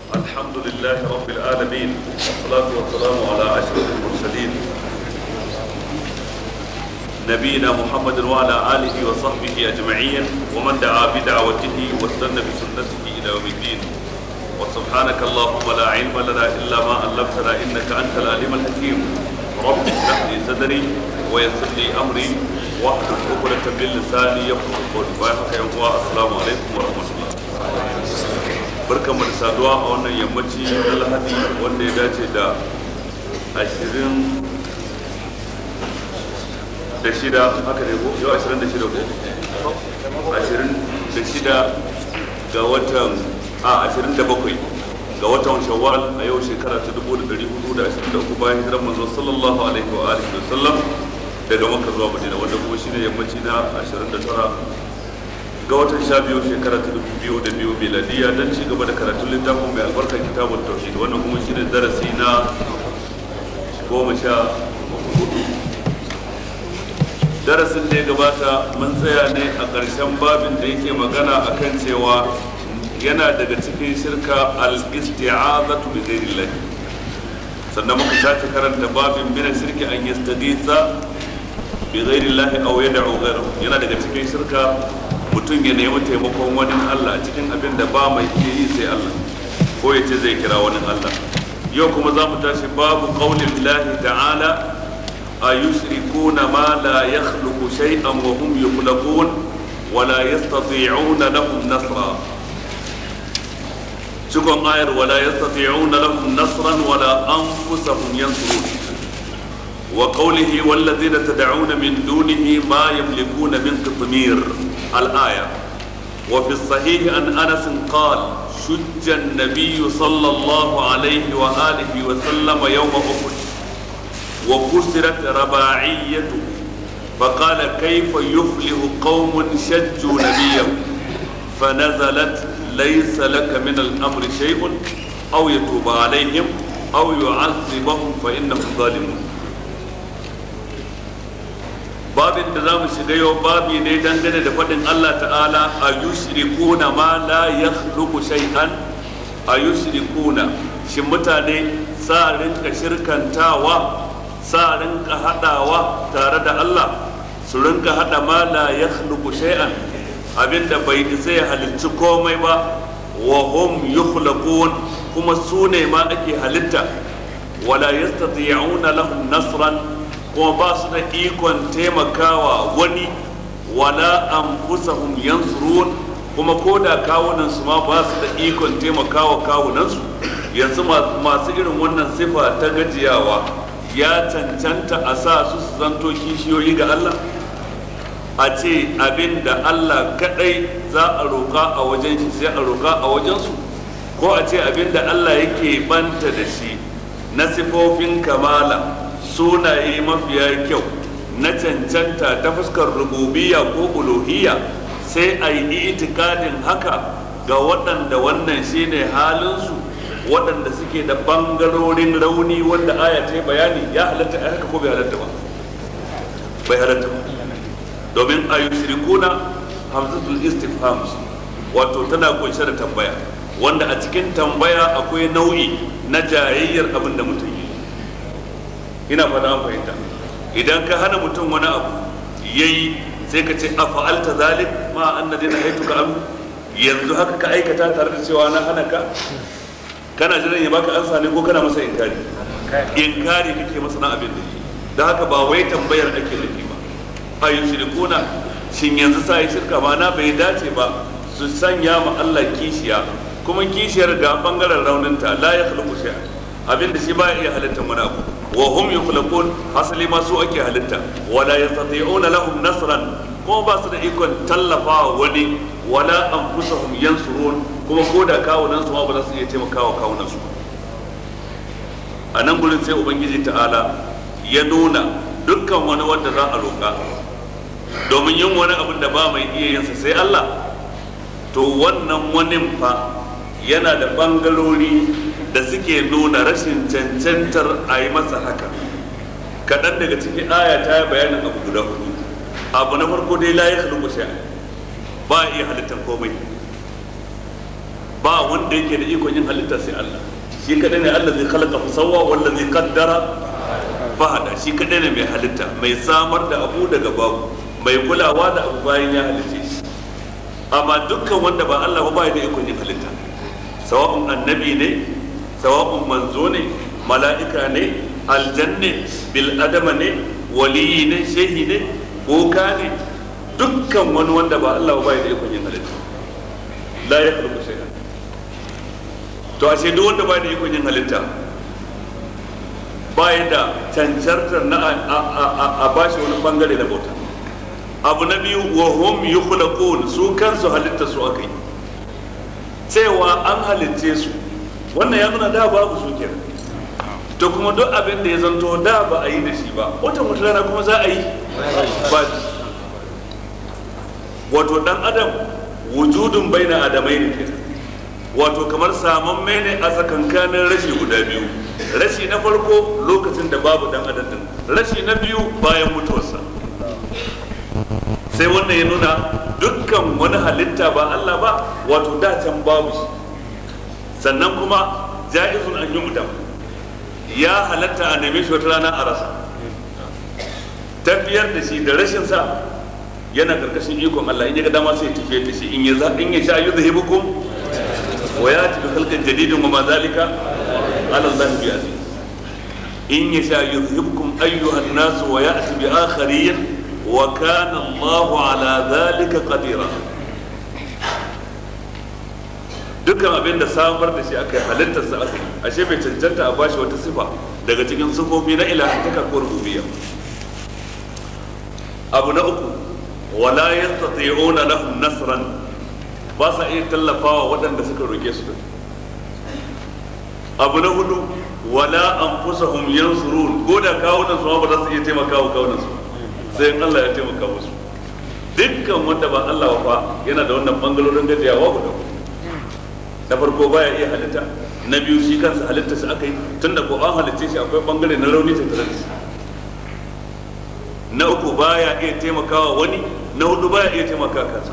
الحمد لله رب العالمين والصلاة والسلام على أشرف المرسلين نبينا محمد وعلى آله وصحبه أجمعين ومن دعا بدعوته واستنى بسنته إلى يوم الدين وسبحانك اللهم لا علم لنا إلا ما علمتنا إنك أنت العليم الحكيم رب اشرح لي صدري ويسر لي أمري واحلل عقدة من لساني يفقهوا قولي ويحكى يوم السلام عليكم ورحمة الله barkan mu da saduwa a wannan yammaci na lahadi wanda ya dace da ashirin da shida haka ne ko yau ashirin da shida ko ashirin da shida ga watan a ashirin da bakwai ga watan shawwal a yau shekara ta dubu da dari hudu da ashirin da uku bayan hijiran manzo sallallahu alaihi wa alihi wa sallam daga makka zuwa madina wanda kuma shine yammaci na ashirin da tara ga watan sha biyu shekara ta dubu biyu da biyu miladiya don ci gaba da karatun littafin mai albarkar kitabun tauhid wannan kuma shine darasi na goma sha hudu darasin da ya gabata mun tsaya ne a ƙarshen babin da yake magana akan cewa yana daga cikin shirka al-isti'azatu bi ghairillah sannan muka sake karanta babin min shirki an yastagitha bi ghairillah aw yad'u ghayrahu yana daga cikin shirka mutum ya nemi taimakon wani Allah cikin abin da ba mai iya yi sai Allah ko ya ce zai kira wani Allah yau kuma za mu tashi babu qaulin lahi ta'ala a yushrikuna ma la yakhluqu shay'an wa hum yukhlaqun wa la yastati'una lahum nasra cikon ayar wa la yastati'una lahum nasran wa la anfusahum yansurun وقوله والذين تدعون من دونه ما يملكون من قطمير الآية وفي الصحيح عن أنس قال شج النبي صلى الله عليه وآله وسلم يوم أحد وكسرت رباعيته فقال كيف يفلح قوم شجوا نبيهم فنزلت ليس لك من الأمر شيء أو يتوب عليهم أو يعذبهم فإنهم ظالمون babin da za mu shiga yau babi ne dangane da faɗin Allah ta'ala a yushrikuna ma la yakhluqu shay'an a yushrikuna shin mutane sa rinka shirkantawa sa rinka hadawa tare da Allah su rinka hada ma la yakhluqu shay'an abinda bai isa ya halicci komai ba wa hum yukhlaqun kuma su ne ma ake halitta wala yastati'una lahum nasran kuma ba su da ikon taimakawa wani wala anfusahum yansurun kuma ko da kawunan su ma ba su da ikon taimakawa kawunan su yanzu masu irin wannan sifa ta gajiyawa ya cancanta a sa su su zanto kishiyoyi ga Allah a ce abin da Allah kadai za a roƙa a wajen shi sai a roƙa a wajen su ko a ce abin da Allah yake banta da shi na sifofin kamala sunaye mafiya kyau na cancanta ta fuskar rububiyya ko uluhiyya sai a yi itikadin haka ga waɗanda wannan shine halinsu waɗanda suke da ɓangarorin rauni wanda aya ta yi bayani ya halatta a haka ko bai halatta ba bai halatta ba domin a yushrikuna hamzatul istifham wato tana kunshe da tambaya wanda a cikin tambaya akwai nau'i na jayayyar abin da mutum yi ina fata an fahimta idan ka hana mutum wani abu yayi sai ka ce a fa'alta zalik ma annabi na haitu ka amu yanzu haka ka aikata tare da cewa na hana ka kana jiran ya baka ansa ne ko kana masa inkari inkari kake masa na abin da da haka ba wai tambayar ake nufi ba a yushrikuna shin yanzu sa yi shirka ma na bai dace ba su sanya ma Allah kishiya kuma kishiyar ga bangaren rauninta la ya khluqu shay'a abin da shi ba iya halittar wani abu wa hum yukhlaqun hasali ma su ake halitta wala yastati'una lahum nasran kuma ba su da ikon tallafa wani wala anfusahum yansurun kuma ko da kawunan su ma ba za su iya taimakawa kawunan su a nan gurin sai ubangiji ta'ala ya nuna dukkan wani wanda za a roƙa domin yin wani abin da ba mai iya yinsa sai Allah to wannan wani fa yana da bangarori da suke nuna rashin cancantar a yi masa haka kaɗan daga cikin aya ta yi bayanin abu guda hudu abu na farko dai la ya halittu sha ba iya halittar komai ba wanda yake da ikon yin halitta sai Allah shi kadai ne Allah zai khalaqa fa sawwa wanda zai kaddara fahada shi kadai ne mai halitta mai samar da abu daga babu mai kulawa da abu bayan ya halice shi amma dukkan wanda ba Allah ba bai da ikon yin halitta sawa'un annabi ne sawa'un manzo ne mala'ika ne aljanne bil adama ne waliyi ne shehi ne boka ne dukkan wani wanda ba Allah ba bai da ikon yin halitta la ya khluqu shay'an to ashe duk wanda bai da ikon yin halitta baya da cancantar na a bashi wani bangare na bauta abu na biyu wa hum yukhlaqun su kansu halitta su akai cewa an halitce su wannan ya nuna da babu su kenan to kuma duk abin da ya zanto da ba a yi da shi ba wata wata rana kuma za a yi ba wato dan adam wujudun baina adamai ne kenan wato kamar saman ne a tsakankanin rashi guda biyu rashi na farko lokacin da babu dan adam din rashi na biyu bayan mutuwarsa sai wannan ya nuna dukkan wani halitta ba Allah ba wato da can babu shi sannan kuma ja'izun an yi mutum ya halatta a neme shi wata rana a rasa tafiyar da shi da rashin sa yana karkashin ikon Allah in ya ga dama sai ya tafiyar da shi in ya in ya sha yuzhibukum wa yati bi khalqin jadidin wa ma zalika ala Allah bi aziz in ya sha yuzhibukum ayyuhan nas wa ya'ti bi akharin wa kana Allah ala dhalika qadira dukkan abin da samar da shi aka yi halittarsa aka yi ashe bai cancanta a bashi wata sifa daga cikin sifofi na ilahantaka ko rububiyya abu na uku wala yastati'una lahum nasran ba sa iya tallafawa waɗanda suka roke su abu na hudu wala anfusahum yansurun ko da kawunan su ba za su iya taimakawa kawunan su sai in Allah ya taimaka musu dukkan wanda ba Allah ba yana da wannan bangalorin gajiyawa guda uku na farko baya iya halitta na biyu shi kansa halitta shi aka yi tun da ko an halitta shi akwai bangare na rauni ta tare shi na uku baya iya taimakawa wani na hudu baya iya taimaka kansa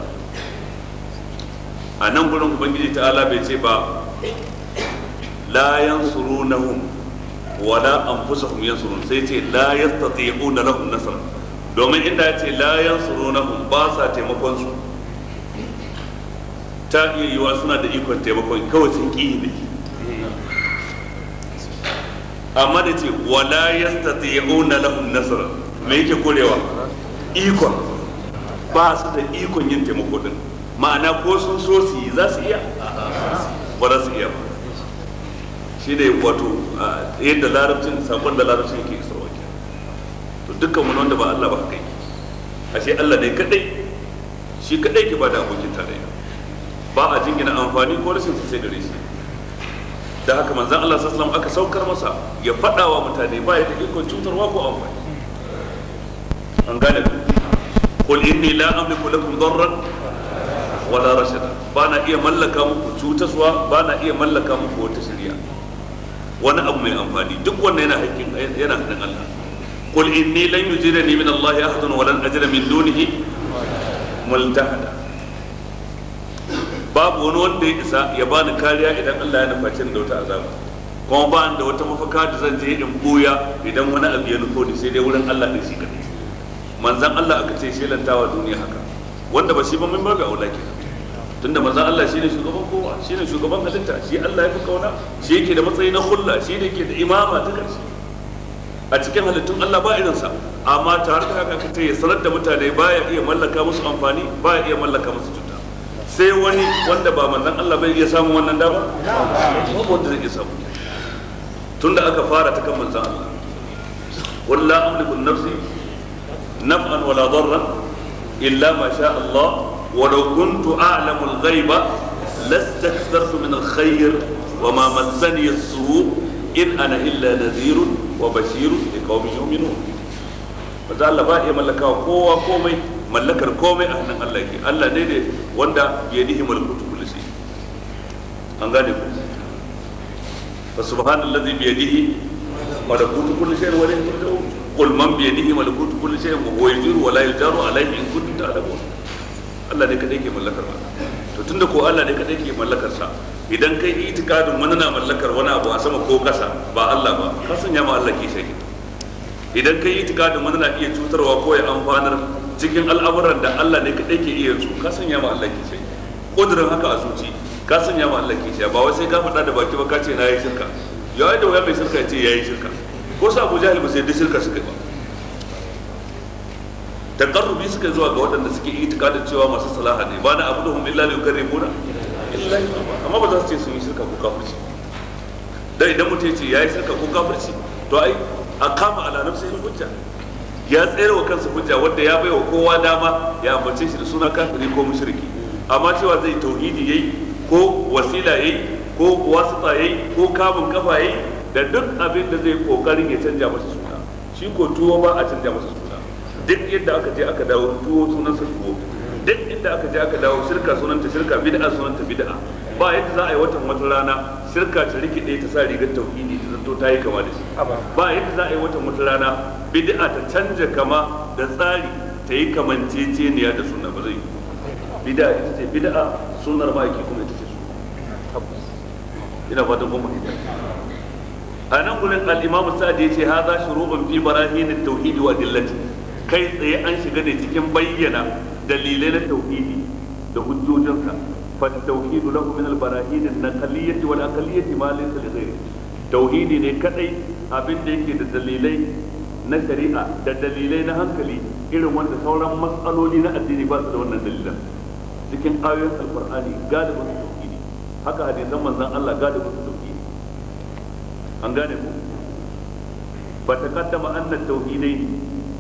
a nan gurin ubangiji ta'ala bai ce ba la yansurunahum wala anfusahum yansurun sai ce la yastati'una lahum nasra domin inda ya ce la yansurunahum ba sa taimakon su ta iya yiwa suna da ikon taimakon kawai sun ƙi ne amma da ce wala yastati'una lahum nasra me yake korewa ikon ba su da ikon yin taimako din ma'ana ko sun so su yi za su iya ba za su iya ba shi ne wato yadda larabcin sakon da larabcin yake isarwa ke to dukkan wani wanda ba Allah ba haka yake ashe Allah ne kadai shi kadai ke ba da abokin tarayya ba a jingina amfani ko rashin sai gare shi da haka manzan Allah sallallahu aka saukar masa ya faɗa wa mutane ba ya da ikon cutarwa ko amfani an gane ku qul inni la amliku lakum darran wala rashada ba na iya mallaka muku cutaswa ba na iya mallaka muku wata shari'a wani abu mai amfani duk wannan yana hakkin yana hannun Allah qul inni lan yujirani min Allah ahadun wa lan ajra min dunihi multahada babu wani wanda ya isa ya bani kariya idan Allah ya nufaci da wata azaba kuma ba da wata mafaka da zan je in buya idan wani abu ya nufo ni sai dai wurin Allah ne shi kadai manzan Allah aka ce shelantawa duniya haka wanda ba shi ba min babu aula kenan tunda manzan Allah shine shugaban kowa shine shugaban halitta shi Allah ya fi kauna shi yake da matsayi na hulla shi ne yake da imama ta karshe a cikin halittun Allah ba irinsa amma tare da haka aka ce ya sanar da mutane baya iya mallaka musu amfani baya iya mallaka musu cuta sai wani wanda ba manzan Allah bai iya samun wannan dama babu wanda zai iya samu tunda aka fara ta kan manzan Allah qul la amliku nafsi naf'an wala darran illa ma sha Allah ولو كنت أعلم الغيب لاستكثرت من الخير وما مسني السوء إن أنا إلا نذير وبشير لقوم يؤمنون maza Allah ba iya mallakawa kowa komai mallakar komai a hannun Allah ke Allah ne ne wanda ya nihi malakutu kulli shay an gane ku fa subhanallazi bi yadihi malakutu kulli shay wa ilayhi turja'un qul man bi yadihi malakutu kulli shay wa huwa yajiru wa la yujaru alayhi in kuntum ta'lamun Allah ne kadai ke mallakar ba to tunda ko Allah ne kadai ke mallakar sa idan kai itikadin wani na mallakar wani abu a sama ko kasa ba Allah ba ka sanya ma Allah ke shi idan kai itikadin wani na iya cutarwa ko ya amfanar cikin al'amuran da Allah ne kadai ke iya su ka sanya ma Allah ke shi kudurin haka a zuci ka sanya ma Allah ke shi ba wai sai ka faɗa da baki ba ka ce na yi shirka ya yi da wuya mai shirka ya ce ya yi shirka ko sa Abu Jahil ba sai da shirka suka ba takarrubi suka zuwa ga waɗanda suke itikadin cewa masu salaha ne ba na abu da hum illa liyukarrimuna illa amma ba za su ce sun yi shirka ko kafirci dan idan mutum ya ce ya yi shirka ko kafirci to ai a kama ala nafsihi hujja ya tsere wa kansa hujja wanda ya bai wa kowa dama ya ambace shi da suna kafiri ko mushriki amma cewa zai tauhidi yayi ko wasila yayi ko wasita yayi ko kamun kafa yayi da duk abin da zai kokarin ya canja masa suna shi ko tuwo ba a canja masa suna duk yadda aka je aka dawo tuwo sunan sa tuwo duk inda aka je aka dawo shirka sunanta shirka bid'a sunanta bid'a ba yadda za a yi watan wata rana shirka ta rikide ta sa rigar tauhidi ta zanto ta yi kama da shi ba yadda za a yi watan wata rana bid'a ta canja kama da tsari ta yi kamanceceniya da sunna ba zai yi bid'a ita ce bid'a sunnar ma'aiki kuma ita ce sunna ina fatan kuma ita a nan gurin al-imamu sa'ad ya ce hadha shuru'un fi barahin at-tauhid wa adillati kai tsaye an shiga ne cikin bayyana dalilai na tauhidi da hujjojinsa fa tauhidu lahu min al-barahin an-naqliyyah wal aqliyyah ma laysa li ghayri tauhidi ne kadai abin da yake da dalilai na shari'a da dalilai na hankali irin wanda sauran matsaloli na addini ba su da wannan dalilan cikin ayoyin alqur'ani galibin tauhidi haka hadisan manzon Allah galibin tauhidi an gane ku fa taqaddama anna at-tauhidaini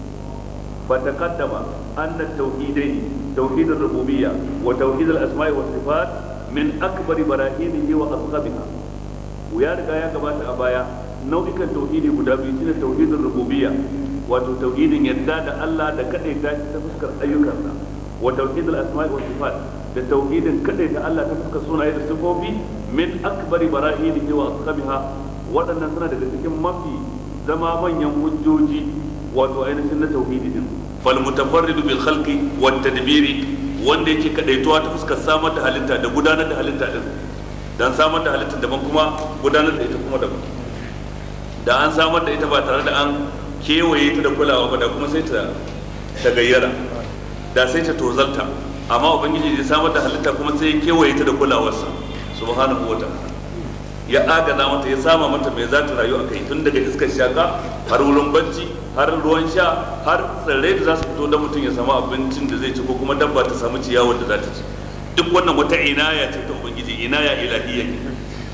فتقدم أن التوحيدين توحيد الربوبية وتوحيد الأسماء والصفات من أكبر براهينه وأصغبها ويا رجا يا جماعة أبايا نوعك التوحيد مدابي شنو توحيد الربوبية wato tauhidin yadda da Allah da kadai ta ta fuskar ayyukansa wa tauhidul asma'i was sifat da tauhidin kadai ta Allah ta fuskar sunaye da sifofi min akbari barahinihi wa ashabiha waɗannan suna daga cikin mafi zama manyan hujjoji wato ainihin na tauhidi din fal mutafarridu bil khalqi wat tadbiri wanda yake kadaituwa ta fuskar samar da halitta da gudanar da halitta din dan samar da halitta daban kuma gudanar da ita kuma daban da an samar da ita ba tare da an kewaye ta da kulawa ba da kuma sai ta ta gayyara da sai ta tozalta amma ubangiji ya samar da halitta kuma sai ya kewaye ta da kulawarsa subhanahu wa ta'ala ya agaza mata ya sama mata mai za ta rayu a kai tun daga iskar shaka har wurin bacci har ruwan sha har tsirrai da za su fito da mutum ya samu abincin da zai ci ko kuma dabba ta samu ciyawar da za ta ci duk wannan wata inaya ce ta ubangiji inaya ilahiyya ne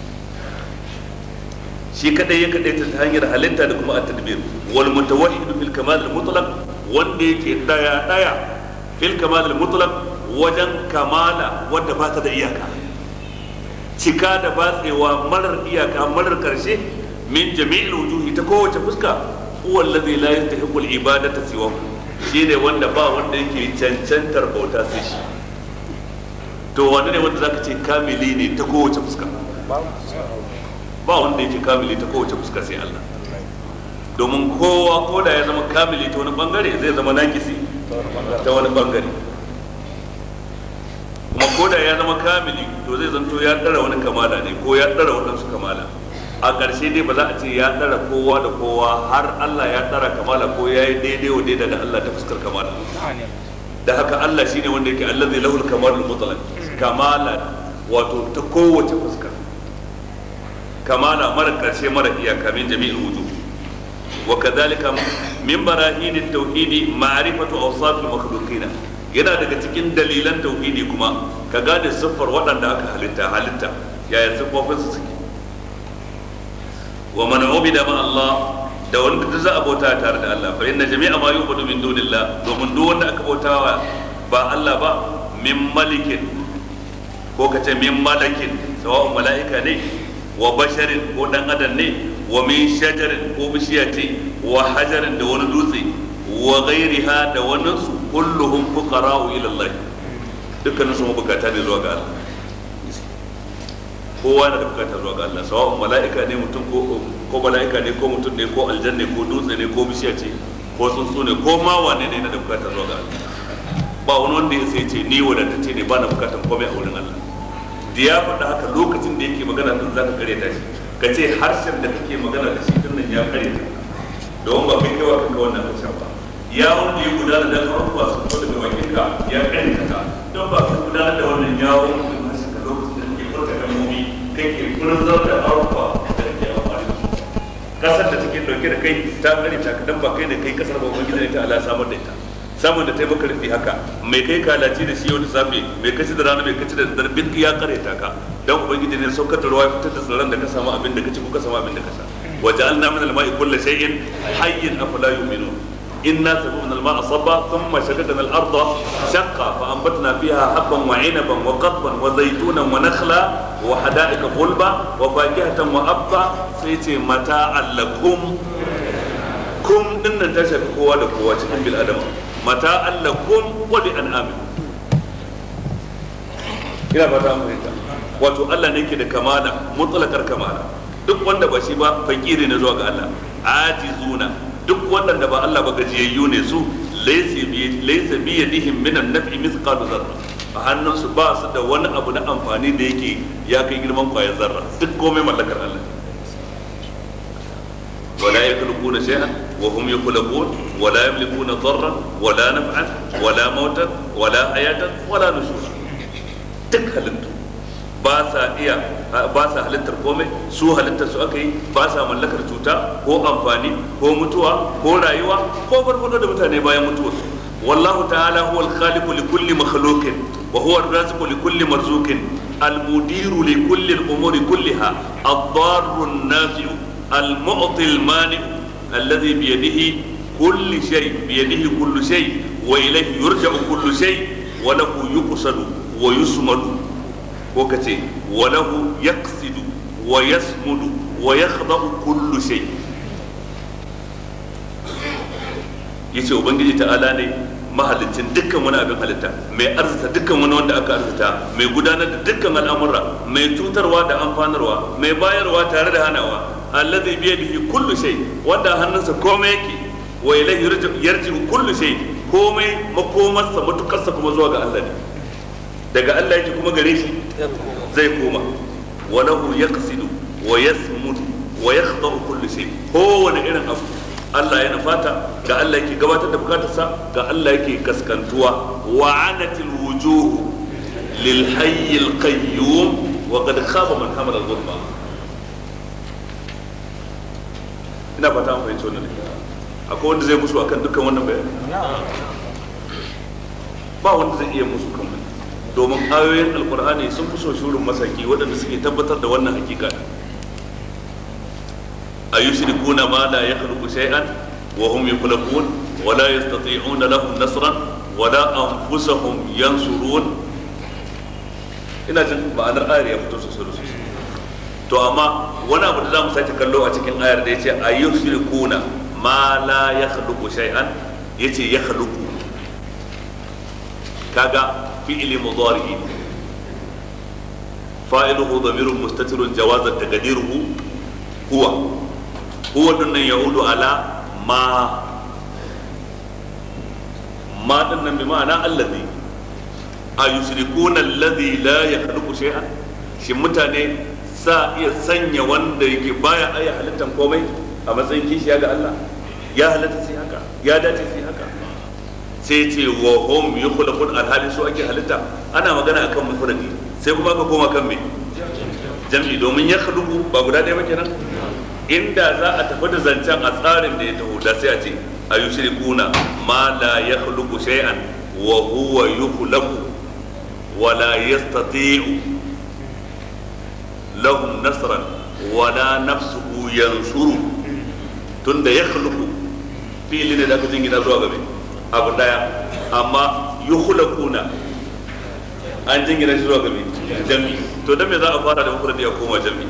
shi kadai ya kadai ta hanyar halitta da kuma at-tadbir wal mutawahhid fil kamal al mutlaq wanda yake daya daya fil kamal al mutlaq wajen kamala wadda ba ta da iyaka cika da batsewa marar iyaka marar karshe min jami'il wujuhi ta kowace fuska huwa alladhi la yastahiqu al-ibadata siwa shine wanda ba wanda yake cancantar bauta sai shi to wanda ne wanda zaka ce kamili ne ta kowace fuska ba wanda yake kamili ta kowace fuska sai Allah domin kowa ko da ya zama kamili ta wani bangare zai zama nakisi ta wani bangare kuma ko da ya zama kamili to zai zanto ya ɗara wani kamala ne ko ya ɗara waɗansu kamala a ƙarshe dai ba za a ce ya ɗara kowa da kowa har Allah ya ɗara kamala ko ya yi daidai wa daidai da Allah ta fuskar kamala da haka Allah shine wanda yake Allah zai lahul kamalul mutlaq kamala wato ta kowace fuska kamala mara ƙarshe mara iyaka min jami'il wujuh wa kadhalika min barahin at-tauhid ma'rifatu awsaf al-makhluqina yana daga cikin dalilan tauhidi kuma ka gane siffar waɗanda aka halitta halitta yaya siffofinsu suke wa man ubida ma Allah da wanda duk za a bauta tare da Allah fa inna jami'a ma yu'budu min dunillah domin duk wanda aka bautawa ba Allah ba min malikin ko kace min malakin sawa'un mala'ika ne wa basharin ko dan adam ne wa min shajarin ko bishiya ce wa hajarin da wani dutse wa ghairiha da wani su kulluhum fuqara'u ila Allah dukkanin su mabukata ne zuwa ga Allah kowa na da bukata zuwa ga Allah sawa'un mala'ika ne mutum ko ko mala'ika ne ko mutum ne ko aljanna ko dutse ne ko bishiya ce ko tsuntsu ne ko ma wane ne na da bukata zuwa ga Allah ba wani wanda ya sai ce ni wadatacce ne ba na bukatan komai a wurin Allah da ya faɗa haka lokacin da yake magana din zaka kare ta shi ka ce harshen da kake magana da shi din nan ya kare ta don ba kai kaiwa kanka wannan harshen ba ya wanda ya gudana da abubuwa su fito daga bakin ka ya kare ta don ba ka gudanar da wannan yawon da harshen ka lokacin da kake furta kalmomi kake furzar da abubuwa da kake amfani da su kasar da take dauke da kai ta kare ta dan ba kai da kai kasar ba ubangiji ne ta Allah samar da ita samun da ta maka rufi haka mai kai kalaci da shi yau da safe mai kaci da rana mai kaci da daddare bin ya kare ta ka dan ubangiji ne saukar da ruwa fitar da tsirran da ka samu abin da ka ci ko ka samu abin da ka sha waja'alna min al-ma'i kulli shay'in hayyin afala yu'minun inna sababna al-ma'a sabba thumma shaqaqna al-ardha shaqqa fa anbatna fiha habban wa 'inaban wa qadban wa zaytunan wa nakhla wa hada'iqa ghulba wa fakihatan wa abba sai ce mata'al lakum kum dinnan ta shafi kowa da kowa cikin bil adama mata allakum wa li an'amin ina fata mu fahimta wato Allah ne ke da kamala mutlaqar kamala duk wanda ba shi ba fakiri ne zuwa ga Allah ajizuna duk wanda ba Allah ba gajiyayyu ne su laysa bi laysa bi yadihim min an-naf'i mithqalu dharra a hannunsu ba su da wani abu na amfani da yake ya kai girman kwayar zarra duk komai mallakar Allah ولا يخلقون شيئا وهم يخلقون ولا يملكون ضرا ولا نفعا ولا موتا ولا حياة ولا نشورا duk halittu ba sa iya ba sa halittar komai su halittar su aka yi ba sa mallakar cuta ko amfani ko mutuwa ko rayuwa ko farfado da mutane bayan mutuwarsu wallahu ta'ala huwa al-khaliqu li kulli makhluqin wa huwa ar-raziqu li kulli marzuqin al-mudiru li kulli al-umuri kulliha ad-darru an-nafi'u المعطي المانع الذي بيده كل شيء بيده كل شيء وإليه يرجع كل شيء وله يقصد ويسمد وكتي وله يقصد ويسمد ويخضع كل شيء yace ubangiji ta'ala ne mahalicin dukkan wani abin halitta mai arzita dukkan wani wanda aka arzita mai gudanar da dukkan al'amura mai cutarwa da amfanarwa mai bayarwa tare da hanawa alladhi bi yadihi kullu shay wanda hannunsa komai yake wa ilayhi yarji'u kullu shay komai makomarsa matukarsa kuma zuwa ga Allah ne daga Allah yake kuma gare shi zai koma wa lahu yaqsidu wa yasmudu wa yakhda'u kullu shay kowane irin abu Allah ya nufata ga Allah yake gabatar da bukatarsa ga Allah yake kaskantuwa wa anatil wujuh lil hayyil qayyum wa qad khaba man hamala al-dhulma ina fata an fahimci wannan akwai wanda zai musu akan dukkan wannan bayani ba wanda zai iya musu kan wannan domin ayoyin alkur'ani sun fi so shurin masaki waɗanda suke tabbatar da wannan hakika a yushrikuna ma la yakhluqu shay'an wa hum yukhlaqun wa la yastati'una lahum nasran wa la anfusahum yansurun ina jin ma'anar ayar ya fito sosai sosai to amma wani abu da za mu sake kallo a cikin ayar da ya ce a yi shirkuna ma la ya haluku shay'an ya ce ya haluku kaga fi'ili mudari fa'iluhu damirun mustatirun jawazan taqdiruhu huwa huwa dinnan yaudu ala ma ma dinnan bi ma'ana allazi a yushrikuna allazi la yakhluqu shay'an shin mutane sa iya sanya wanda yake baya aya halittar komai a matsayin kishiya ga Allah ya halatta sai haka ya dace sai haka sai ce wa hum yukhlaqun alhali su ake halitta ana magana akan mufradi sai kuma aka koma kan me jam'i domin ya khluqu ba guda ɗaya ba kenan inda za a tafi da zancen a tsarin da ya taho da sai a ce a yushrikuna ma la yakhluqu shay'an wa huwa yukhlaqu wa la yastati'u lahum nasran wala nafsuhu yansuru tunda ya khluqu fili ne da aka jingina zuwa gabe abu daya amma yukhlaquna an jingina shi zuwa gabe jami to dan me za a fara da mufradi a koma jami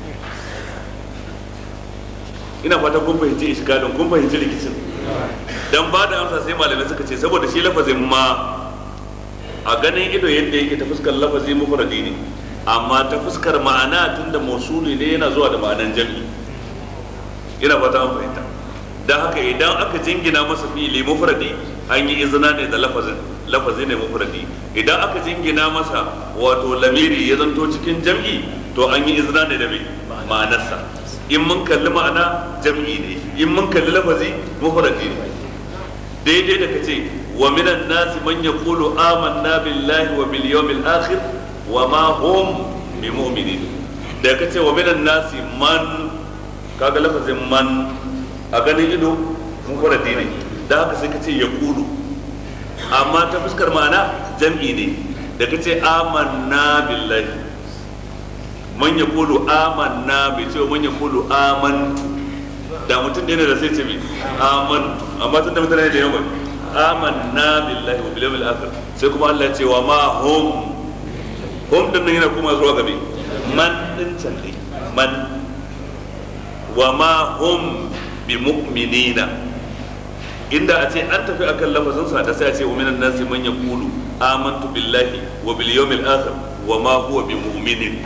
ina fata kun fahimci iskalin kun fahimci rikicin dan ba da amsa sai malamai suka ce saboda shi lafazin ma a ganin ido yadda yake ta fuskar lafazi mufradi ne amma ta fuskar ma'ana tunda mausuli ne yana zuwa da ma'anan jami'i ina fata an fahimta don haka idan aka jingina masa fi'ili mufradi an yi izina ne da lafazin lafazi ne mufradi idan aka jingina masa wato lamiri ya zanto cikin jam'i to an yi izina ne da mai ma'anarsa in mun kalli ma'ana jam'i ne in mun kalli lafazi mufradi ne daidai da kace wa minan nasi man yaqulu amanna billahi wa bil yawmil akhir wa ma hum bi mu'minin da kace wa minan nasi man kaga lafazin man a ganin ido mufradi ne da haka sai kace yaqulu amma ta fuskar ma'ana jam'i ne da kace amanna billahi man yaqulu amanna bai ce man yaqulu amantu da mutum ɗaya ne da sai ce mai aman amma tun da mutane da yawan amanna billahi wa bil yawmil akhir sai kuma Allah ya ce wa ma hum hum din nan yana kuma zuwa gabe man din can dai man wa ma hum bi mu'minina inda a ce an tafi akan lafazin sa da sai a ce wa minan nasi man yaqulu amantu billahi wa bil yawmil akhir wa ma huwa bi mu'minin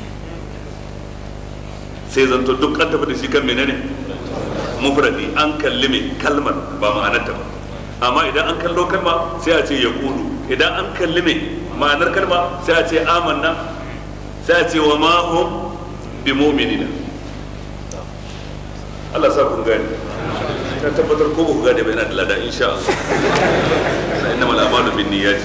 sai zanto duk an tafi da shi kan menene mufradi an kalli mai kalmar ba ma'anarta ba amma idan an kallo kalma sai a ce ya kulu idan an kalli mai ma'anar kalma sai a ce amanna sai a ce wa ma hum bi mu'minina Allah sa kun gane ta tabbatar ko ba ku gane ba yana da lada insha Allah inna mal amalu bin niyyati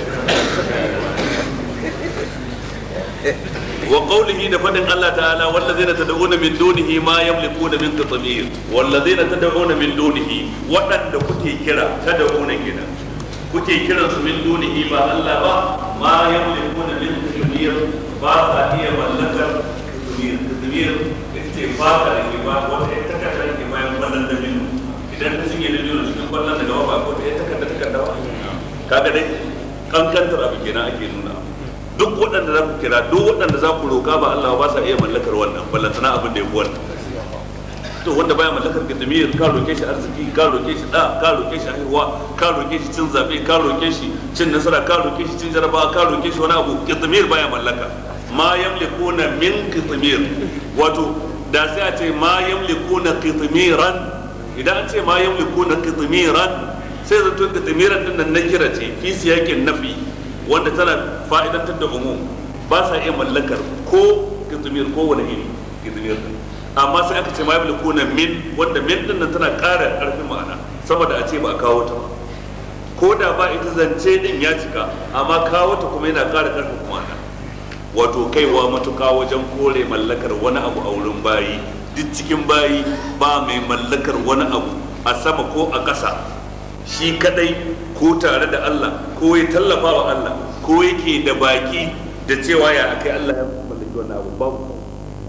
وقوله دفن الله تعالى والذين تدعون من دونه ما يملكون من قطمير والذين تدعون من دونه وأن كتي كرا تدعون كنا كتي كرا من دونه ما الله با ما يملكون من قطمير باسا هي ملكر قطمير قطمير اتفاقا لكما وتتكتا لكما يملكون منه idan ka cinye da biyu cikin kwallon daga waba ko ta yi takarda takarda kaga dai kankantar abu kenan ake nuna duk waɗanda za ku kira duk waɗanda za ku roƙa ba Allah ba sa iya mallakar wannan ballantana abin da ya fi wannan to wanda baya mallakar kitimiyar ka roƙe shi arziki ka roƙe shi da ka roƙe shi haihuwa ka roƙe shi cin zaɓe ka roƙe shi cin nasara ka roƙe shi cin jarabawa ka roƙe shi wani abu kitimiyar baya mallaka ma yamlikuna min kitimiyar wato da sai a ce ma yamlikuna kitimiran idan an ce ma yamlikuna kitimiran sai zato kitimiran din nan na kira ce fi siyakin nafi wanda tana fa'idantar da umum ba sa iya mallakar ko kitumir ko wani iri kitumir din amma sai aka ce ma yabi kuna min wanda min din nan tana ƙara ƙarfin ma'ana saboda a ce ba a kawo ta ba ko da ba ita zance din ya cika amma kawo ta kuma yana ƙara ƙarfin ma'ana wato kaiwa matuƙa wajen kore mallakar wani abu a wurin bayi duk cikin bayi ba mai mallakar wani abu a sama ko a ƙasa shi kadai ko tare da Allah ko ya tallafa wa Allah ko yake da baki da cewa ya akai Allah ya mallaki wannan abu babu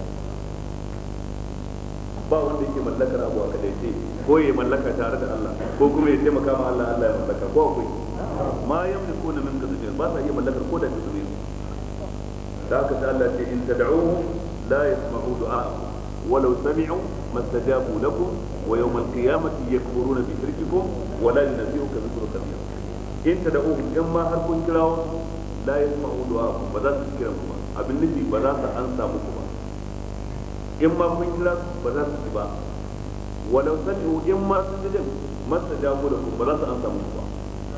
ba wanda yake mallakar abu a kadai ce ko ya mallaka tare da Allah ko kuma ya taimaka ma Allah Allah ya mallaka ko akwai ma yamliku min kasbin ba sa iya mallakar ko da kasbin da haka sai Allah ce in tad'uhum la yasma'u du'a'akum ولو سمعوا ما استجابوا لكم ويوم القيامة يكفرون بشرككم ولا ينبئك مثل خبير إن تدعوهم إما هركون كلاو لا يسمعوا دعاءكم بذات تذكركم abin nufi ba za su ansa muku ba in ma kun kira ba za su ci ba walau sami'u in ma sun ji din masa jago da ku ba za su ansa muku ba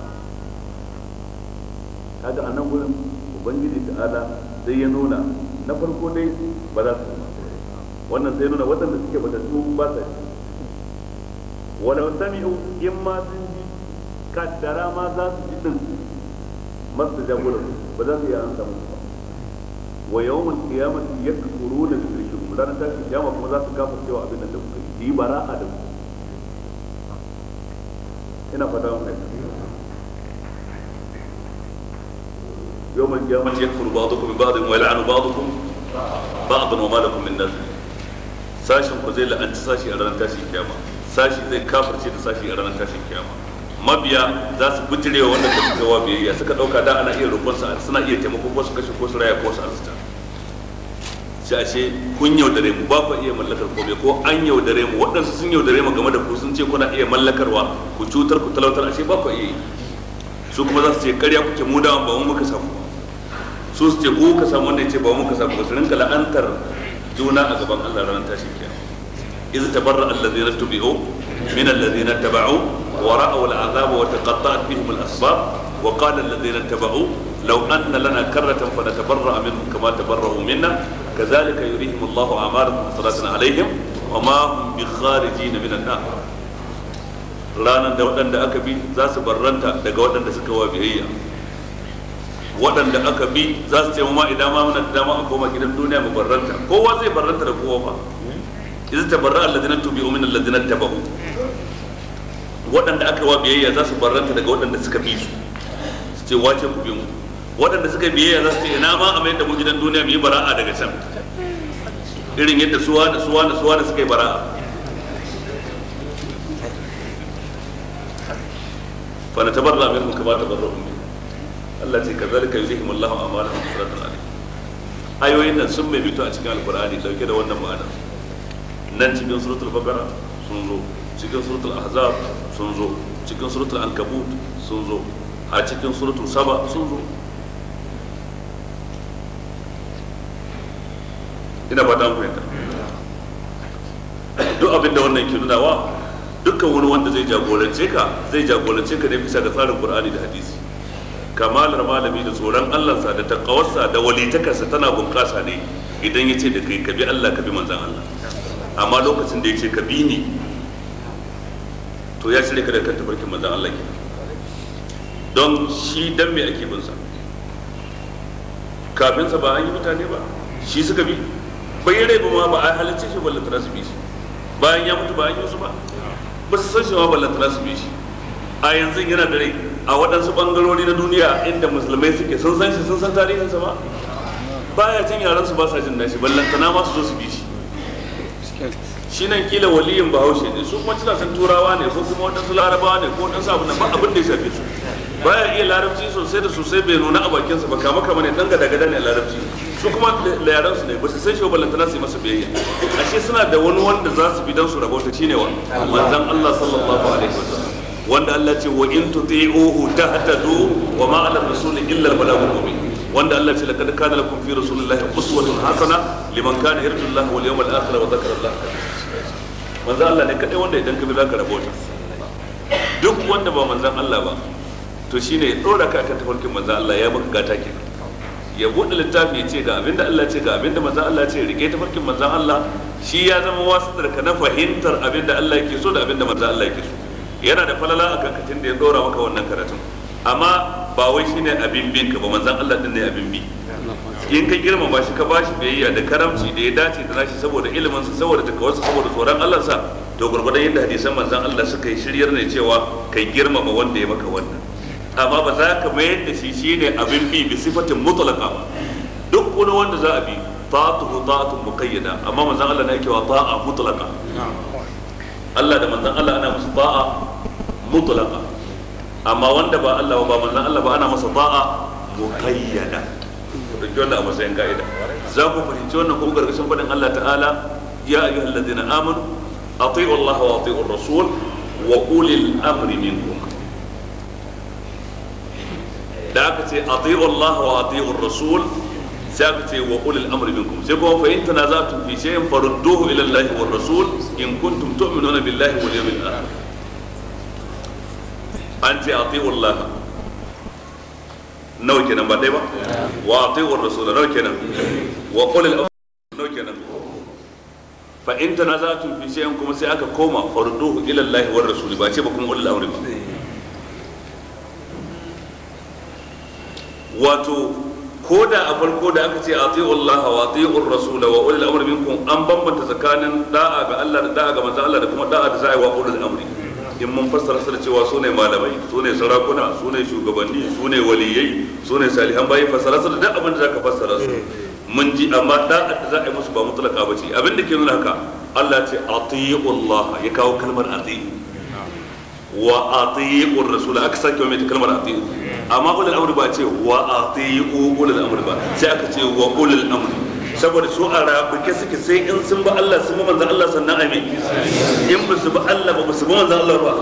kaga a nan gurin ubangiji ta'ala sai ya nuna na farko dai ba za su wannan sai nuna waɗanda suke batattu ba sa ji walau sami'u in ma sun ji kaddara ma za su ji din masu jagoran ba za su iya an samu ba wa yawmal qiyamati yakfuruna bi shirkikum ranar tashin kiyama kuma za su gafa cewa abin da kuka yi yi bara'a da ku ina fata mun fahimta يوم القيامة يكفر بعضكم ببعض ويلعن بعضكم بعضا وما لكم من ناصر sashin ku zai la'anci sashi a ranar tashin kiyama sashi zai kafirce da sashi a ranar tashin kiyama mabiya za su bijirewa wanda ka fitowa biyayya suka dauka da ana iya roƙon sa suna iya taimako ko su kashe ko su raya ko su arzuta sai a ce kun yaudare mu ba ku iya mallakar komai ko an yaudare mu waɗansu sun yaudare mu game da ku sun ce kuna iya mallakarwa ku cutar ku talautar ashe ba ku iya yi su kuma za su ce karya kuke mu da ba mu muka samu su su ce ku ka samu wanda ya ce ba mu muka samu ba su rinka la'antar juna a gaban Allah ranar tashin kiyama iz tabarra allazina tubi'u min allazina taba'u wa ra'aw al'azaba wa taqatta'at bihim al-asbab wa qala alladhina tabau law anna lana karratan fanatabarra minhum kama tabarra'u minna kadhalika yurihim Allahu a'malahum hasaratan alaihim wa ma hum bikharijin min an-nar ranar da waɗanda aka bi za su barranta daga waɗanda suka wa biyayya waɗanda aka bi za su ce ma idan ma muna da dama a koma gidan duniya mu barranta kowa zai barranta da kowa ba idan tabarra alladhina tubi'u min alladhina tabahu waɗanda aka wa biyayya za su barranta daga waɗanda suka bi su su ce wace ku bi mu waɗanda suka biyayya za su ce ina ma a mai da mu gidan duniya mu yi bara'a daga can irin yadda suwa da suwa da suwa da suka yi bara'a fa na tabarra minhum kama tabarra'u min Allah ce kazalika yuzihim Allahu a'malahum hasratan alayhim ayoyin nan sun mai bito a cikin alqur'ani dauke da wannan ma'ana nan cikin suratul baqara sun zo cikin suratul ahzab sun zo cikin suratul ankabut sun zo a cikin suratul saba sun zo ina ba ta fahimta duk abin da wannan ke nunawa dukkan wani wanda zai jagorance ka zai jagorance ka ne bisa ga tsarin qur'ani da hadisi kamalar malami da tsoron allansa da takawarsa da walitakarsa tana bunƙasa ne idan ya ce da kai ka bi allah ka bi manzan allah amma lokacin da ya ce ka bi ni to ya cire ka da kan tafarkin manzan Allah ke don shi dan me ake bin sa kafin sa ba an yi mutane ba shi suka bi bai rai ba ma ba a halicce shi ballantana su bi shi bayan ya mutu ba an yi su ba ba su san shi ma ballantana su bi shi a yanzu yana da rai a waɗansu ɓangarori na duniya inda musulmai suke sun san shi sun san tarihinsa ba baya jin yaran su ba sa jin nashi ballantana ma su zo su bi shi shi nan kila waliyin bahaushe ne su kuma suna san turawa ne ko kuma waɗansu larabawa ne ko waɗansu abu na ba abin da ya shafe su baya iya larabci sosai da sosai bai nuna a bakinsa ba kama kama ne dan gada gada ne a larabci su kuma da yaran su ne ba su san shi ba ballantana su yi masa biyayya ashe suna da wani wanda za su bi dan su rabauta shine wa manzon Allah sallallahu alaihi wasallam wanda Allah ce wa in tuti'uhu tahtadu wa ma 'ala rasuli illa al-balagul mubin wanda Allah ce laqad kana lakum fi rasulillahi uswatun hasana liman kana yarju Allah wal yawmal akhir wa dhakara Allah manzo Allah ne kadai wanda idan ka bi zaka rabota duk wanda ba manzon Allah ba to shine ya dora ka kan tafarkin manzon Allah ya maka gata ke ya bude littafi ya ce ga abinda Allah ce ga abinda manzon Allah ce rike tafarkin manzon Allah shi ya zama wasitar ka na fahimtar abinda Allah yake so da abinda manzon Allah yake so yana da falala akan katin da ya dora maka wannan karatun amma ba wai shine abin bin ka ba manzon Allah din ne abin bi in ka girmama shi ka bashi biyayya da karamci da ya dace da nashi saboda ilimin sa saboda takawarsa saboda tsoron Allah sa to gurgurdan yadda hadisan manzon Allah suka yi shiryar ne cewa kai girmama wanda ya maka wannan amma ba za ka mayar da shi shine abin bi bi sifatin mutlaqa ba duk wani wanda za a bi ta'atuhu ta'atun muqayyada amma manzon Allah ne yake wa ta'a mutlaqa Allah da manzon Allah ana musu ta'a mutlaqa amma wanda ba Allah ba manzon Allah ba ana masa ta'a muqayyada dauki wannan a matsayin ka'ida za ku fahimci wannan kuma gargashin faɗin Allah ta'ala ya ayyuhal ladina amanu ati'u Allah wa ati'u rasul wa ulil amri minkum da aka ce ati'u Allah wa ati'u rasul sai aka ce wa ulil amri minkum sai kuma fa in tanaza'tum fi shay'in farudduhu ila Allah wa rasul in kuntum tu'minuna billahi wal yawmil akhir an ce ati'u Allah nawa kenan ba dai ba wa ati'u rasul nawa kenan wa qul al nawa kenan fa in tanaza'tum fi shay'in kuma sai aka koma farduhu ila Allah wa rasul ba ce ba kuma ulul amri ba wato ko da a farko da aka ce ati'u Allah wa ati'u rasul wa ulul amri minkum an bambanta tsakanin da'a ga Allah da da'a ga manzo Allah da kuma da'a da za'i wa ulul amri in mun fassara su da cewa su ne malamai su ne sarakuna su ne shugabanni su ne waliyai su ne salihan bayi fassara su da duk abin da zaka fassara su mun ji amma da'a da za a yi musu ba mutlaka ba ce abin da ke nuna haka Allah ce atiyu Allah ya kawo kalmar atiyu wa atiyu rasul aka sake mai kalmar atiyu amma ulul amri ba ce wa atiyu ulul amri ba sai aka ce wa ulul amri saboda su a rabuke suke sai in sun ba Allah sun ba manzan Allah sannan a mai in ba su ba Allah ba su ba manzan Allah ba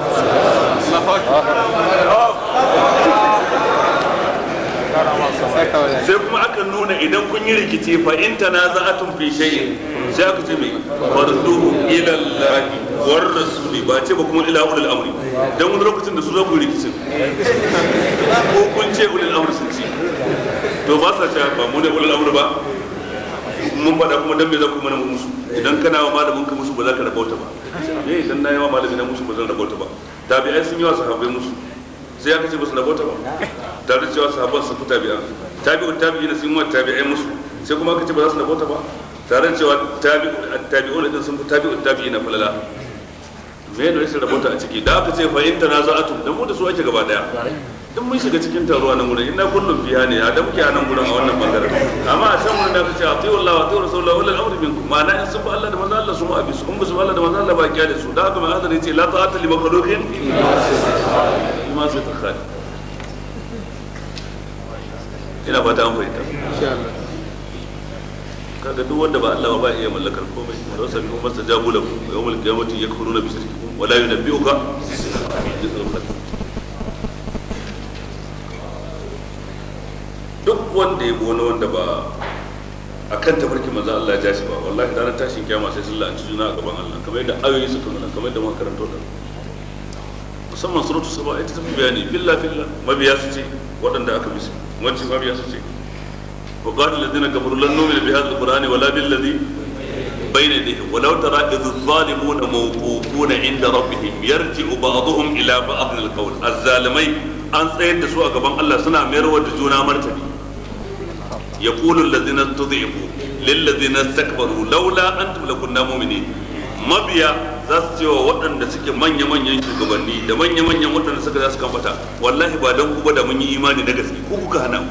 sai kuma aka nuna idan kun yi rikici fa in tanaza'atun fi shay'in sai aka ce mai farduhu ila Allah war rasuli ba ce ba kuma ila ulul amri dan wani lokacin da su za ku rikicin ko kun ce ulul amri sun ce to ba sa ce ba mu ne ulul amri ba mun faɗa kuma dan me za ku mana musu idan kana wa malamin ka musu ba za ka rabauta ba ne idan na yi wa malami na musu ba zan rabauta ba tabi'ai sun yi wa sahabbai musu sai aka ce ba su rabauta ba tare da cewa sahabban sun fi tabi'an tabi'u tabi'ina sun yi wa tabi'ai musu sai kuma aka ce ba za su rabauta ba tare da cewa tabi'u din sun fi tabi'u tabi'ina falala me ne rashin rabauta a ciki da aka ce fa in tanaza'atum dan mu da su ake gaba daya in mun shiga cikin taruwa nan gurin ina kullum fiya ne a damke a nan gurin a wannan bangaren amma a can wurin da aka ce a tsaye Allah wa tsaye Rasulullah wala al'amri minkum ma'ana in sun bi Allah da manzo Allah su mu abi su in ba su bi Allah da manzo Allah ba kiya da su da haka mai hadari ce la ta'ata li makhluqin ma sai ta khali ina fata an fahimta kaga duk wanda ba Allah ba iya mallakar komai wa sabi kuma stajabu lakum yawmal qiyamati yakfuruna bi shirkikum wa la yunabbi'uka mithlu khabir duk wanda ya wani wanda ba a kan tafarki manzo Allah ya jashi ba wallahi ranar tashin kiyama sai sun la'anci juna a gaban Allah kamar yadda ayoyi suka nuna kamar yadda muka karanto da musamman suratu saba ita ta fi bayani filla filla mabiya su ce waɗanda aka bi su wanci mabiya su ce wa qala alladhina kafaru lan nu'mina bi hadha alqur'ani wala bil ladhi bayna yadayhi walau tara idh adh-dhalimuna mawqufuna 'inda rabbihim yarji'u ba'dhum ila ba'd al-qawl az-zalimai an tsayar da su a gaban Allah suna mayarwa da juna martani يقول الذين استضعفوا للذين استكبروا لولا انتم لكنا مؤمنين mabiya za su cewa waɗanda suke manya-manyan shugabanni da manya-manyan waɗanda suka za su kamfata wallahi ba don ku ba da mun yi imani na gaske ku kuka hana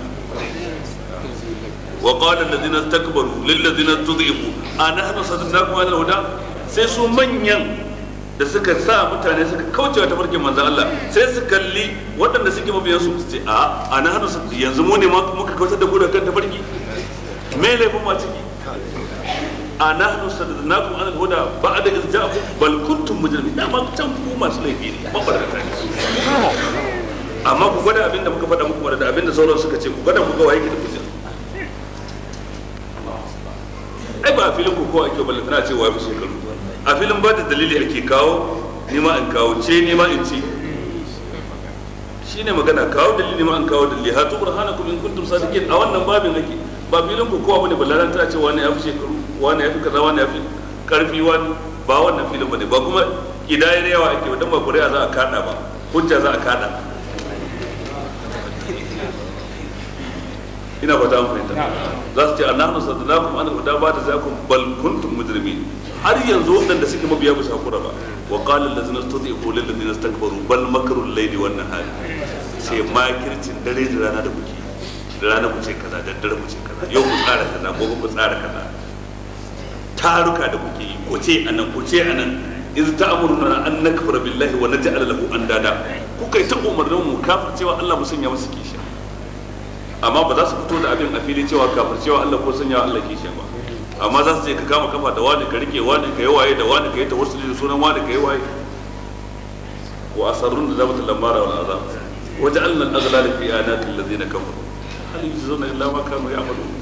wa qala allazina istakbaru lil ladzina tudhibu anahnu sadaqnakum ala huda sai su manyan da suka sa mutane suka kauce wa tafarkin manzan Allah sai su kalli waɗanda suke mabiyan su ce a a na hannu yanzu mu ne muka kautar da gudan kan tafarki me laifin ma ciki a na hannu sadadnakum an huda ba a da izja'akum bal kuntum mujrimin da ma can ku masu laifi ne ba barkata ne amma ku gwada abinda muka faɗa muku da abinda sauran suka ce ku gwada ku ga waye ke da hujja ai ba a filin ku ko ake balle tana cewa fi shekaru a filin ba da dalili ake kawo ni ma in kawo ce ni ma in ce shine magana kawo dalili ma in kawo dalili hatu burhanakum in kuntum sadiqin a wannan babin ake ba filin ku kowa bane ballaran ta ce wani ya fi shekaru wani ya fi kaza wani ya fi karfi wani ba wannan filin bane ba kuma kidayar yawa ake ba dan ba kuri'a za a kada ba hujja za a kada ina fata an fahimta za su ce annahnu sadaqakum an huda ba da zakum bal kuntum mujrimin har yanzu waɗanda suke mabiya bisa hakura ba wa qala allazina istadifu lil ladina istakbaru bal makru al-layli wan nahari sai makircin dare da rana da kuke da rana ku ce kaza da dare ku ce kaza yau ku tsara kaza gobe ku tsara kaza taruka da kuke yi ku ce anan ku ce anan iz ta'muruna an nakfura billahi wa naj'al lahu andada kuka yi ta umarnin mu kafircewa Allah mu sanya musu kishiya amma ba za su fito da abin a fili cewa kafircewa Allah ko sanya Allah kishiya ba amma za su ce ka kama kafa da wani ka rike wani ka yi waye da wani ka yi tawassuli da sunan wani ka yi waye wa asarrun da zabata lamara wal azab wa ja'alna al-aghlala fi anaqi alladhina kafaru hal yujzuna illa ma kanu ya'malun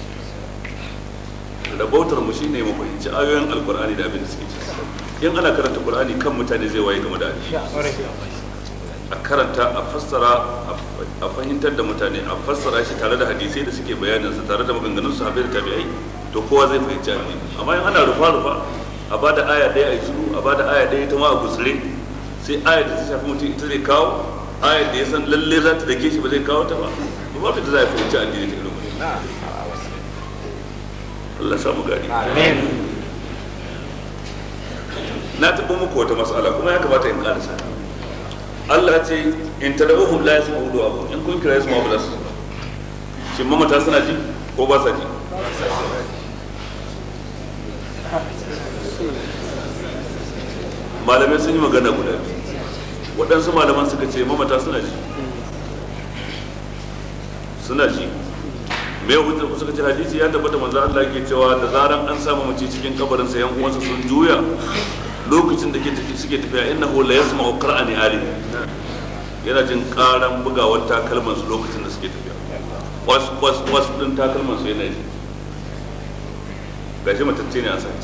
rabautar mu shine mu fahimci ayoyin alqur'ani da abin da suke ciki in ana karanta qur'ani kan mutane zai waye game da a karanta a fassara a fahimtar da mutane a fassara shi tare da hadisai da suke bayanin sa tare da maganganun sahabbai da tabi'ai to kowa zai fahimci addini amma in ana rufa rufa a bada aya ɗaya a shiru a bada aya ɗaya ta ma a gusure sai aya da ta shafi mutum ita zai kawo aya da ya san lalle za ta dake shi ba zai kawo ta ba ba ba ta za a fahimci addini ta irin Allah samu gari na taɓa muku wata matsala kuma ya kamata in ƙarasa Allah ce in tadawuhum la yasma'u du'akum in kun kira yasma'u ba za su shin mamata suna ji ko ba sa ji malamai sun yi magana guda biyu waɗansu malaman suka ce mamata suna ji suna ji me hujjar ku suka ce hadisi ya tabbata manzo Allah ke cewa da zaran an samu mace cikin kabarin sa yan uwansa sun juya lokacin da suke tafiya innahu la yasma'u qur'ani ali yana jin karan bugawar takalman su lokacin da suke tafiya was was was din takalman su yana ji gashi matacce ne a sace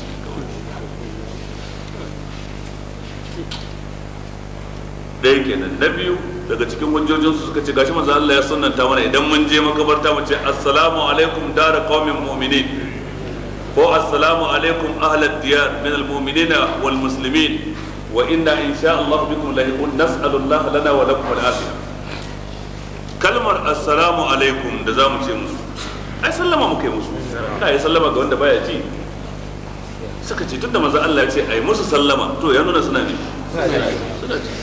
ɗaya kenan na biyu daga cikin hujjojinsu suka ce gashi manzo Allah ya sunnanta mana idan mun je makabarta mu ce assalamu alaikum dara qaumin mu'minin ko assalamu alaikum ahlad diyar min almu'minin wal muslimin wa inna insha Allah bikum lahiqun nas'alu Allah lana wa lakum al afiya kalmar assalamu alaikum da zamu ce musu ai sallama muka yi musu ka yi sallama ga wanda baya ji suka ce tunda manzo Allah ya ce ai musu sallama to ya nuna suna ne suna ji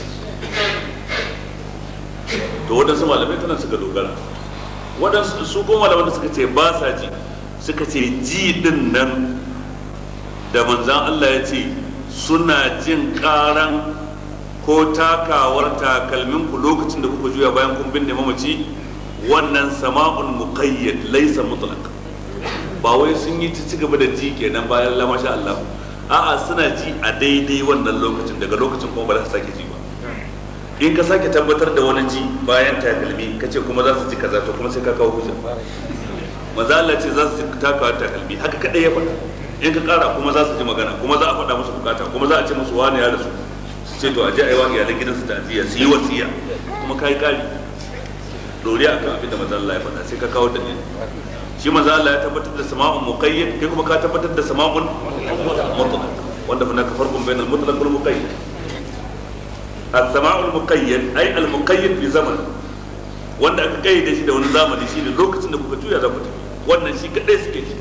to waɗansu malamai tana suka dogara waɗansu su ko malaman da suka ce ba sa ji suka ce ji din nan da manzan Allah ya ce suna jin ƙaran ko takawar takalmin ku lokacin da kuka juya bayan kun binne mamaci wannan sama'un muqayyad laysa mutlaq ba wai sun yi ci gaba da ji kenan bayan la masha Allah a'a suna ji a daidai wannan lokacin daga lokacin kuma ba za su sake ji ba in ka sake tabbatar da wani ji bayan takalmi ka ce kuma za su ji kaza to kuma sai ka kawo hujja maza Allah ce za su ji takawa takalmi haka kadai ya faɗa in ka kara kuma za su ji magana kuma za a faɗa musu bukata kuma za a ce musu wani ya rasu su ce to a je a yi wa iyalan gidansu ta'aziyya su yi wasiya kuma ka yi kari doriya akan abin da maza Allah ya faɗa sai ka kawo dalili shi maza Allah ya tabbatar da sama'un muqayyad kai kuma ka tabbatar da sama'un mutlaq wanda fa naka farqun bainal mutlaq wal muqayyad السماع المقيد اي المقيد بزمن wanda aka kayyade shi da wani zamani shine lokacin da kuka juya za ku tafi wannan shi kadai suke shi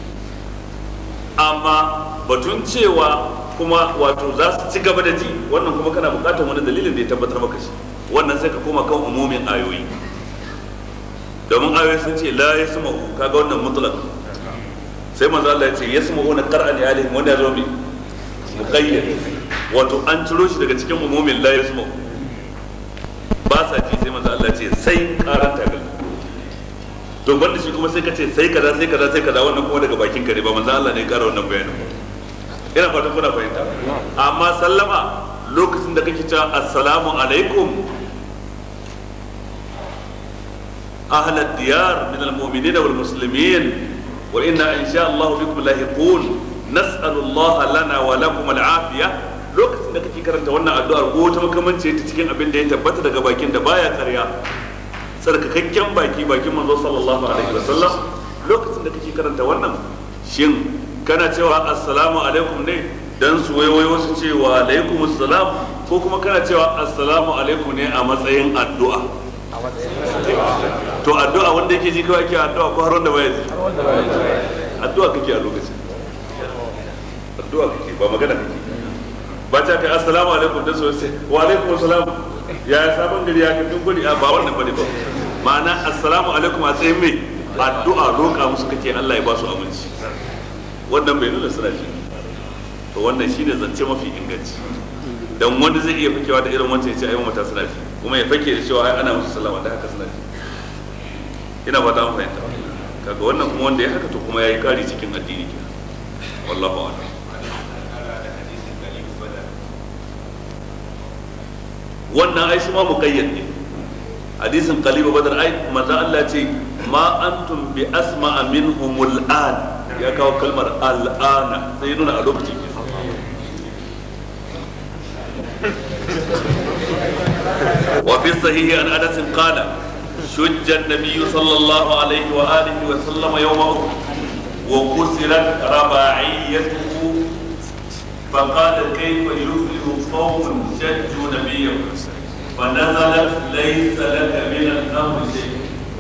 amma batun cewa kuma wato za su ci gaba da ji wannan kuma kana bukatar wani dalilin da ya tabbatar maka shi wannan sai ka koma kan umumin ayoyi domin ayoyi sun ce la yasma'u kaga wannan mutlaq sai manzo Allah ya ce yasma'una qur'ani alihim wanda ya zo bi muqayyad wato an ciro shi daga cikin umumin la yasma ba sa ji sai manzo Allah ce sai karan tagal to banda shi kuma sai ka ce sai kaza sai kaza sai kaza wannan kuma daga bakin ka ne ba manzo Allah ne ya kara wannan bayanin ina fatan kuna fahimta amma sallama lokacin da kake cewa assalamu alaikum أهل الديار من المؤمنين والمسلمين وإنا إن شاء الله بكم لاحقون نسأل الله لنا ولكم العافية lokacin da kake karanta wannan addu'ar ko ta makamanci ta cikin abin da ya tabbata daga bakin da baya karya tsarkakakken baki bakin manzo sallallahu alaihi wasallam lokacin da kake karanta wannan shin kana cewa assalamu alaikum ne dan su waiwayo su ce wa alaikum assalam ko kuma kana cewa assalamu alaikum ne a matsayin addu'a to addu'a wanda yake ji kawai ake addu'a ko har wanda baya ji addu'a kake a lokacin addu'a kake ba magana kake ba ta kai assalamu alaikum da so sai wa alaikum assalam ya sabon gari ya kin gudi a ba wannan bane ba ma'ana assalamu alaikum a tsayin mai addu'a roƙa musu kake Allah ya ba su aminci wannan bai nuna suna ji to wannan shine zance mafi inganci dan wanda zai iya fakewa da irin wancan ya ce ai mata suna ji kuma ya fake da cewa ai ana musu sallama da haka suna ji ina ba ta fahimta kaga wannan kuma wanda ya haka to kuma yayi kari cikin addini kenan wallahu a'lam wannan ai shi ma muqayyad ne hadisin qaliba badar ai manzo Allah ce ma antum bi asma'a minhumul an ya kawo kalmar al'ana sai nuna a lokacin وفي الصحيح عن انس قال شج النبي صلى الله عليه واله وسلم يوم احد وكسرت رباعيته فقال كيف يفلح قوم شجوا نبيهم فنزلت ليس لك من الامر شيء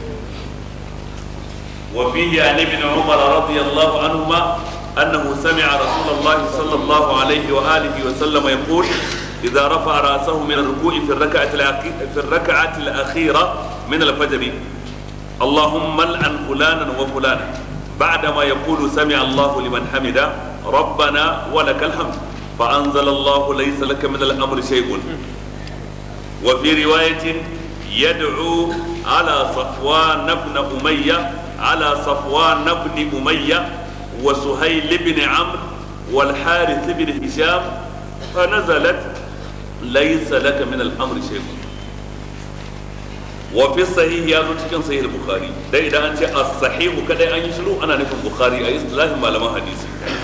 وفيه عن ابن عمر رضي الله عنهما انه سمع رسول الله صلى الله عليه واله وسلم يقول إذا رفع رأسه من الركوع في الركعة في الركعة الأخيرة من الفجر اللهم لعن فلانا وفلانا بعدما يقول سمع الله لمن حمده ربنا ولك الحمد فأنزل الله ليس لك من الأمر شيء وفي رواية يدعو على صفوان بن أمية على صفوان بن أمية وسهيل بن عمرو والحارث بن هشام فنزلت ليس لك من الامر شيء وفي الصحيح يا cikin sahih al-bukhari dai idan an ce as-sahih kadai an yi shiru ana nufin bukhari a istilahin malaman hadisi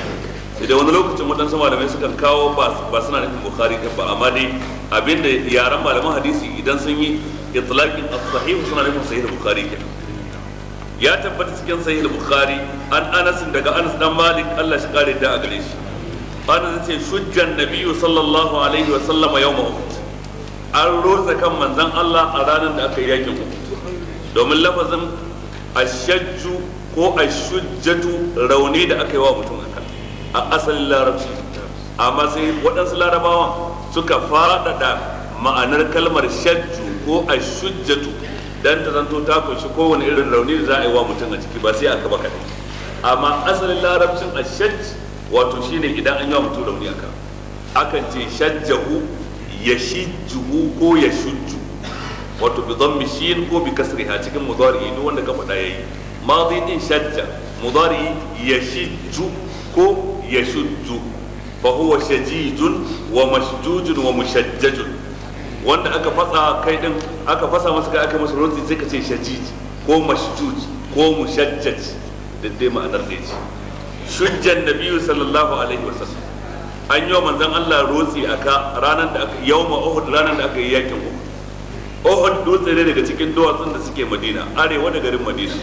idan wani lokacin waɗansu malamai sukan kawo ba suna nufin bukhari ɗin ba amma dai abinda yaran malaman hadisi idan sun yi itlaqin as-sahih suna nufin sahih bukhari kenan ya tabbata cikin sahih bukhari an anas daga anas dan malik Allah shi kare da a gare shi anas ce shujjan nabiyyu sallallahu alaihi wa sallama yawma uhud an rosa kan manzon Allah a ranar da aka yi yakin uhud domin lafazin ashajju ko ashujjatu rauni da aka yi wa mutum aka a asalin larabci amma sai waɗansu larabawan suka faɗaɗa ma'anar kalmar shajju ko ashujjatu dan ta zanto ta kunshi kowane irin rauni da za a yi wa mutum a ciki ba sai aka ba kaɗai amma asalin larabcin ashajj wato shine idan an yi wa mutum rauni aka akan ce shajjahu ya shijjuhu ko ya shujju wato bi dhammi shin ko bi kasriha cikin mudari duk wanda ka faɗa yayi madi din shajja mudari yashijju ko yashujju fa huwa shajijun wa mashjujun wa mushajjajun wanda aka fasa kai din aka fasa masa kai aka masa rotsi sai ka ce shajij ko mashjuj ko mushajjaj da dai ma'anar da ce shujjan nabiyyu sallallahu alaihi wasallam an yi wa manzon Allah rotsi aka ranar da aka yawma uhud ranar da aka yi yakin uhud Ohud dutse ne daga cikin duwatsun da suke Madina arewa da garin Madina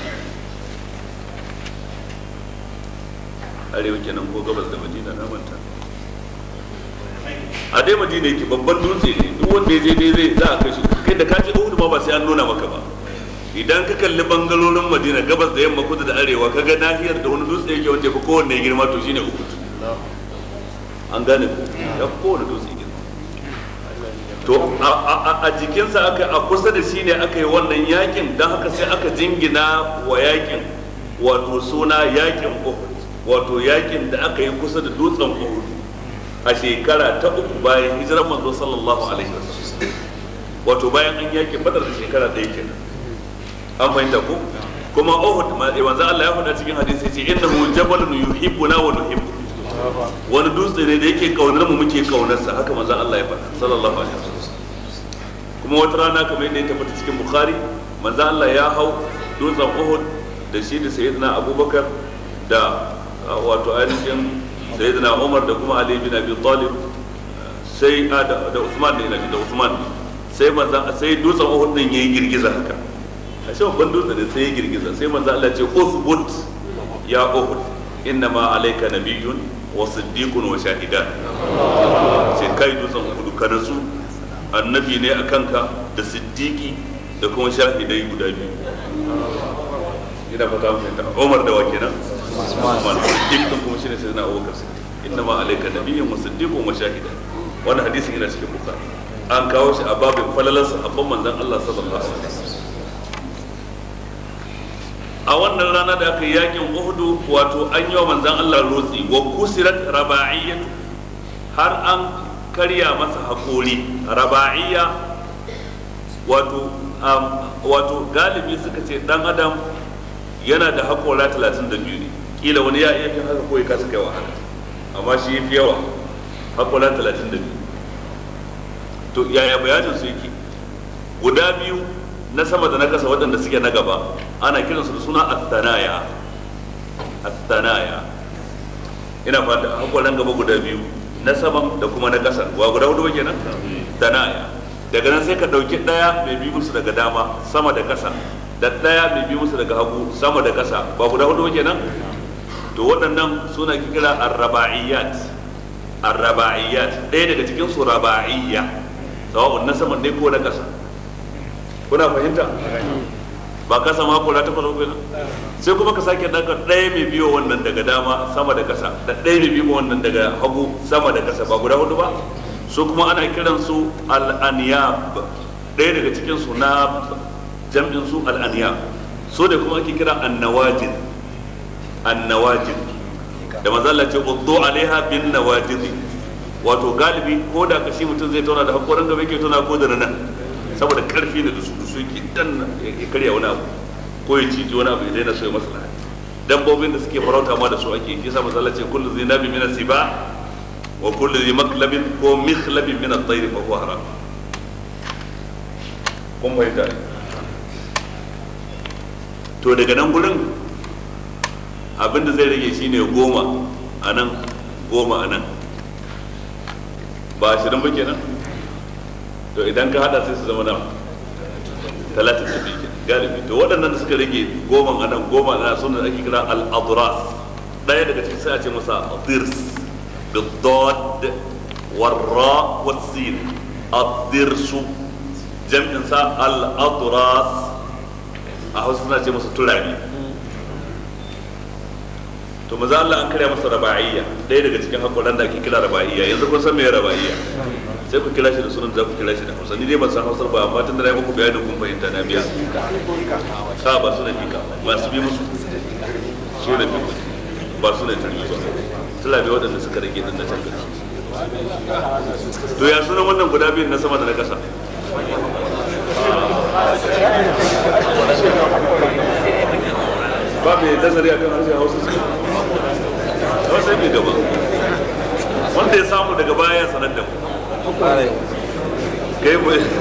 arewa kenan ko gabas da Madina na manta a dai Madina yake babban dutse ne duk wanda ya je dai zai za a kai shi kai da ka je Uhud ma ba sai an nuna maka ba idan ka kalli bangalolin Madina gabas da yamma kudu da arewa ka ga nahiyar da wani dutse yake wanda ya fi kowanne girma to shine Uhud an gane ko ya fi kowanne dutse to a jikinsa aka a kusa da shi ne aka yi wannan yakin don haka sai aka jingina wa yakin wato suna yakin uhud wato yakin da aka yi kusa da dutsen uhud a shekara ta uku bayan hijirar manzo sallallahu alaihi wasallam wato bayan an yakin badar da shekara ɗaya kenan an fahimta ko kuma uhud manzo Allah ya faɗa cikin hadisi ce innahu jabalun yuhibbuna wa nuhibbu wani dutse ne da yake kaunar mu muke kaunarsa haka manzo Allah ya faɗa sallallahu alaihi wasallam kuma wata rana kamar yadda ya tabbata cikin bukhari manzo Allah ya hau dutsen Uhud da shi da sayyidina Abubakar da wato ainihin sayyidina Umar da kuma Ali bin Abi Talib sai da Usman ne da Usman sai manzo sai dutsen Uhud din yayi girgiza haka a shi babban dutse ne sai ya girgiza sai manzo Allah ya ce usbut ya Uhud innama alayka nabiyyun wa siddiqun wa shahidan sai kai dutsen Uhud ka nasu annabi ne a kanka da siddiqi da kuma shahidai guda biyu ina fata mun fahimta Umar da wake nan Usman siddiq din kuma shine sai na Abubakar siddiq inna ma alayka nabiyyun wa siddiqun wa shahidan wannan hadisin yana cikin Bukhari an kawo shi a babin falalan sahabban manzon Allah sallallahu alaihi wasallam a wannan rana da aka yi yakin Uhud wato an yi wa manzon Allah rotsi wa kusirat raba'iyyatu har an karya masa haƙori raba'iyya wato wato galibi suka ce dan adam yana da haƙora 32 ne kila wani ya iya fin haka ko ya kasa kai wa haka amma shi ya fi yawa haƙora 32 to yaya bayanin su yake guda biyu na sama da na kasa waɗanda suke na gaba ana kiransu da suna athanaya athanaya ina fata haƙoran gaba guda biyu na saman da kuma na ƙasa wa guda hudu ba kenan tanaya daga nan sai ka ɗauki ɗaya mai bi musu daga dama sama da ƙasa da ɗaya mai bi musu daga hagu sama da ƙasa ba guda hudu ba kenan to waɗannan suna kira arraba'iyat arraba'iyat ɗaya daga cikin su raba'iyya sawa'un na saman ne ko na ƙasa kuna fahimta ba ka sama hakora ta kwallo kenan sai kuma ka sake daga ɗaya mai biyo wannan daga dama sama da ƙasa da ɗaya mai biyo wannan daga hagu sama da ƙasa ba guda hudu ba su kuma ana kiran su al'aniyab ɗaya daga cikin su na jam'in su al'aniyab so da kuma ake kira annawajin annawajin da mazalla ce uddu alaiha bin nawajid wato galibi ko da kashi mutum zai tauna da hakoran gaba yake tauna ko da nan saboda karfi ne da su su yake dan ya karya wani abu ko ya ciji wani abu idan yana so ya masa lahani dabbobin da suke farauta ma da su ake yi sa mazalla ce kullu zai nabi min siba wa kullu zai maklabin ko mikhlabin min at-tayr fa huwa haram kun fahimta to daga nan gurin abinda zai rage shine goma a nan goma a nan ba ashirin ba kenan to idan ka hada sai su zama nawa talatin da biyu galibi to waɗannan da suka rage goma a nan goma a nan suna ake kira al-adras ɗaya daga cikin sai a ce masa dirs بالضاد والراء والسين الضرس جمع سا الأضراس أهو سنة ce masa turabi to maza Allah an karya masa raba'iyya ɗaya daga cikin hakoran da ake kira raba'iyya yanzu kun san me raba'iyya sai ku kira shi da sunan da ku kira shi da Hausa ni dai ban san Hausar ba amma tun da na yi muku bayanin kun fahimta na biya ka ba su da fika ba su bi musu su da fika ba su da turmi ba tulabe waɗanda suka rage din na can gari to ya sunan wannan guda biyun na sama da na ƙasa ba mai nazari akan harshen hausa su hausa mai gaba wanda ya samu daga baya ya sanar da mu kai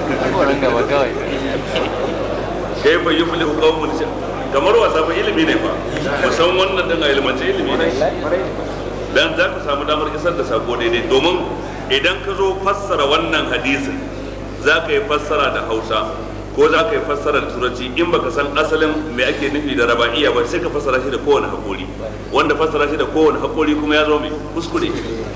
fa yi fili hukamun kamar wasa ba ilimi ne ba musan wannan din a ilimance ilimi ne dan za ka samu damar isar da sako daidai domin idan ka zo fassara wannan hadisin za ka yi fassara da hausa ko za ka yi fassara da turanci in baka san asalin me ake nufi da raba'iya ba sai ka fassara shi da kowane haƙori wanda fassara shi da kowane haƙori kuma ya zo mai kuskure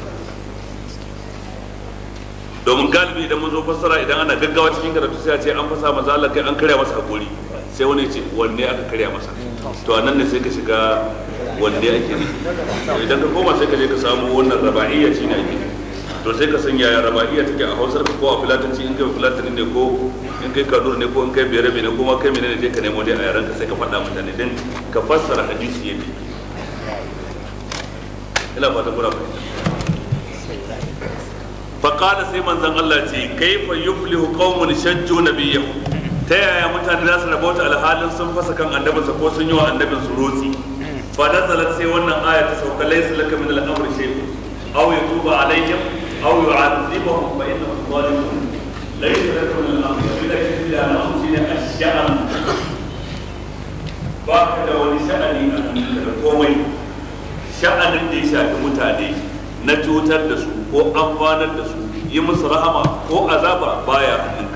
domin galibi idan mun zo fassara idan ana gaggawa cikin karatu sai a ce an fasa maza Allah kai an karya masa haƙori sai wani ce wanne aka karya masa to anan ne sai ka shiga wanne ake ne idan ka koma sai ka je ka samu wannan raba'iyya shi ne ake to sai ka san yaya raba'iyya take a hausar ka ko a filatanci in kai filatani ne ko in kai kanur ne ko in kai biyar ne ko ma kai menene je ka nemo dai a yaran ka sai ka faɗa mutane din ka fassara hadisi yadda ina fata kuna fahimta faqala sai manzon Allah ce kaifa yuflihu qaumun shajju nabiyyahu ta yaya mutane za su rabauta alhalin sun fasa kan annabinsa ko sun yi wa annabin su rotsi fa nazalat sai wannan aya ta sauka laysa laka min al-amri shay'un aw yatuba alaihim aw yu'adhibuhum fa innahum zalimun laysa laka min al-amri shay'un illa an tusina ash-sha'an ba ka da wani sha'ani a da komai sha'anin da ya shafi mutane na cutar da su ko amfanar da su yi musu rahama ko azaba baya hannunka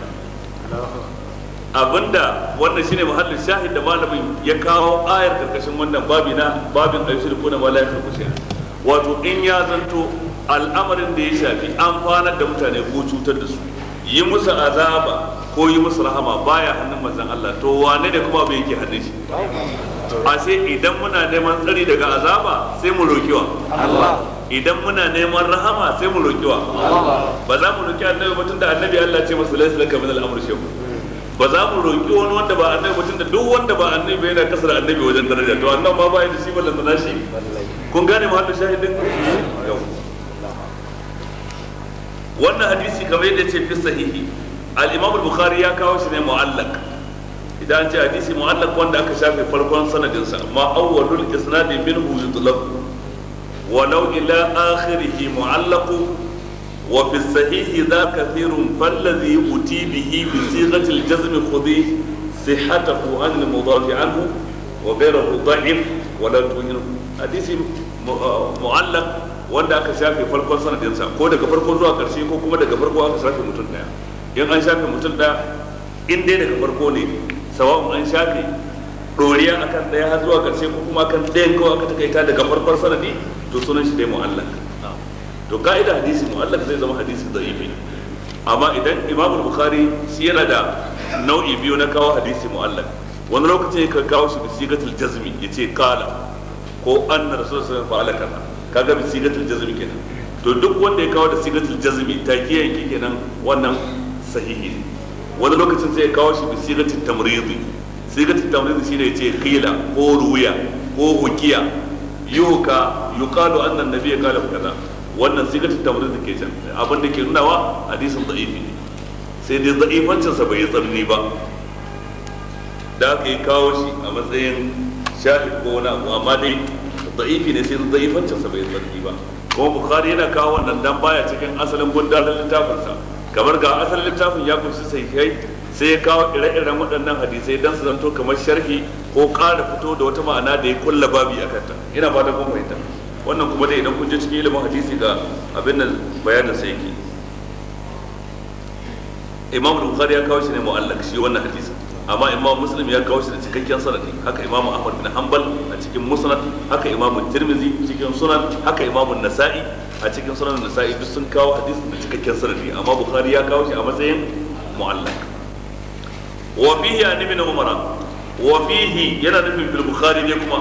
abinda wannan shine muhallin shahid da malamin ya kawo ayar karkashin wannan babi na babin ayyushir ko na malaikar kushiya wato in ya zanto al'amarin da ya shafi amfanar da mutane ko cutar da su yi musu azaba ko yi musu rahama baya hannun manzon Allah to wane ne kuma bai yake hannun shi a sai idan muna neman tsari daga azaba sai mu roki wa Allah idan muna neman rahama sai mu roki wa ba za mu roki annabi ba tunda annabi Allah ce masa laysa laka min al-amr shay'un ba za mu roƙi wani wanda ba annabi mutum da duk wanda ba annabi ba yana kasar annabi wajen daraja to annan ma ba da shi ballan da shi kun gane ma shahidin wannan hadisi kamar yadda ce fi sahihi al-imam al-bukhari ya kawo shi ne mu'allaq idan an ce hadisi mu'allaq wanda aka shafe farkon sanadin sa amma awwalul isnad minhu yutlaq walau ila akhirih mu'allaq وفي الصحيح ذا كثير فالذي أتي به بصيغة الجزم خذي صحته عن المضاف عنه وغيره ضعف ولا تهنه حديث معلق wanda aka shafe farkon sanadinsa ko daga farko zuwa karshe ko kuma daga farko aka shafe mutum daya in an shafe mutum daya in dai daga farko ne sawa'un an shafe doriya akan daya har zuwa karshe ko kuma akan ɗayan kawai aka takaita daga farkon sanadi to sunan shi dai mu'allaq to ka'ida hadisi mu'allaq zai zama hadisi da'ifi amma idan imam bukhari shi yana da nau'i biyu na kawo hadisi mu'allaq wani lokacin ya kawo shi bi sigatul jazmi yace qala ko anna rasul sallallahu alaihi wasallam kaga bi sigatul jazmi kenan to duk wanda ya kawo da sigatul jazmi takiya yake kenan wannan sahihi ne wani lokacin sai ya kawo shi bi sigatul tamridi sigatul tamridi shine yace khila ko ruya ko hukiya yuka yuqalu anna an-nabiy qala kaza wannan sigatul tamrid da ke can abin da ke nunawa hadisin da'ifi ne sai dai da'ifancin sa bai tsanani ba da aka yi kawo shi a matsayin shahid ko wani abu amma dai da'ifi ne sai da'ifancin sa bai tsanani ba kuma bukhari yana kawo wannan dan baya cikin asalin gundarin littafin sa kamar ga asalin littafin ya kunshi sahihai sai ya kawo ire-iren waɗannan hadisai dan su zanto kamar sharhi ko ƙara fito da wata ma'ana da ya kulla babi a kanta ina fata kun fahimta wannan kuma dai idan kun je cikin ilimin hadisi ga abin nan bayanin sa yake imam bukhari ya kawo shi ne mu'allak shi wannan hadisi amma imam muslim ya kawo shi da cikakken sanadi haka imam ahmad bin hanbal a cikin musnad haka imam tirmizi cikin sunan haka imam nasa'i a cikin sunan nasa'i duk sun kawo hadisi da cikakken sanadi amma bukhari ya kawo shi a matsayin mu'allak wa fihi an ibn umara wa fihi yana nufin fil bukhari ne kuma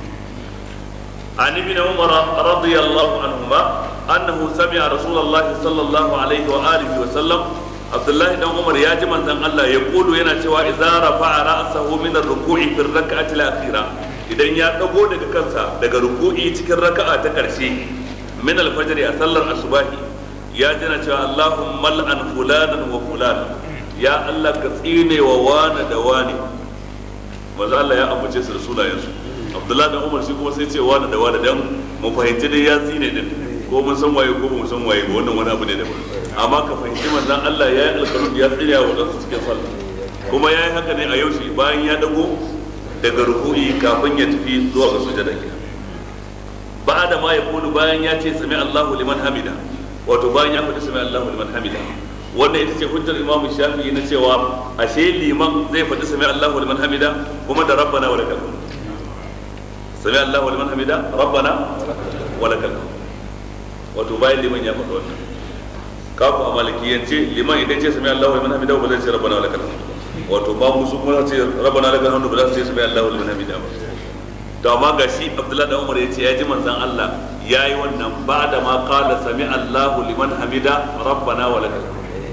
عن ابن عمر رضي الله عنهما أنه سمع رسول الله صلى الله عليه وآله وسلم عبد الله بن عمر يا جماعة أن الله يقول ينا شوى إذا رفع رأسه من الركوع في الركعة الأخيرة إذا يا دغو daga kansa daga ruku'i cikin raka'a ta karshe min al-fajr a sallar asubahi ya jina cewa Allahumma al'an fulanan wa fulanan ya Allah ka tsine wa wani da wani manzo Allah ya ambace su da sunayensu abdullahi da umar shi kuma sai ce wani da wani dan mu fahimci dai ya tsine din ko mun san waye ko mun san waye ba wannan wani abu ne daban amma ka fahimci manzon Allah ya yi alƙalun ya tsira wa wadansu cikin sallah kuma ya yi haka ne a yaushe bayan ya dago daga ruku'i kafin ya tafi zuwa ga sujada ke ba da ma ya kulu bayan ya ce sami Allahu liman hamida wato bayan ya faɗi sami Allahu liman hamida wannan ita ce hujjar imam shafi'i na cewa ashe liman zai faɗi sami Allahu liman hamida kuma da rabbana wa lakal sami Allahu liman hamida rabbana wa lakal wato bayan liman ya faɗi wannan kafu a malikiyance liman idan ce sami Allahu liman hamida ba zai ce rabbana wa lakal wato ba mu su kuma ce rabbana lakal hamdu ba za su ce sami Allahu liman hamida ba to amma ga shi Abdullahi da Umar ya ce ya ji manzon Allah ya yi wannan ba da ma qala sami Allahu liman hamida rabbana wa lakal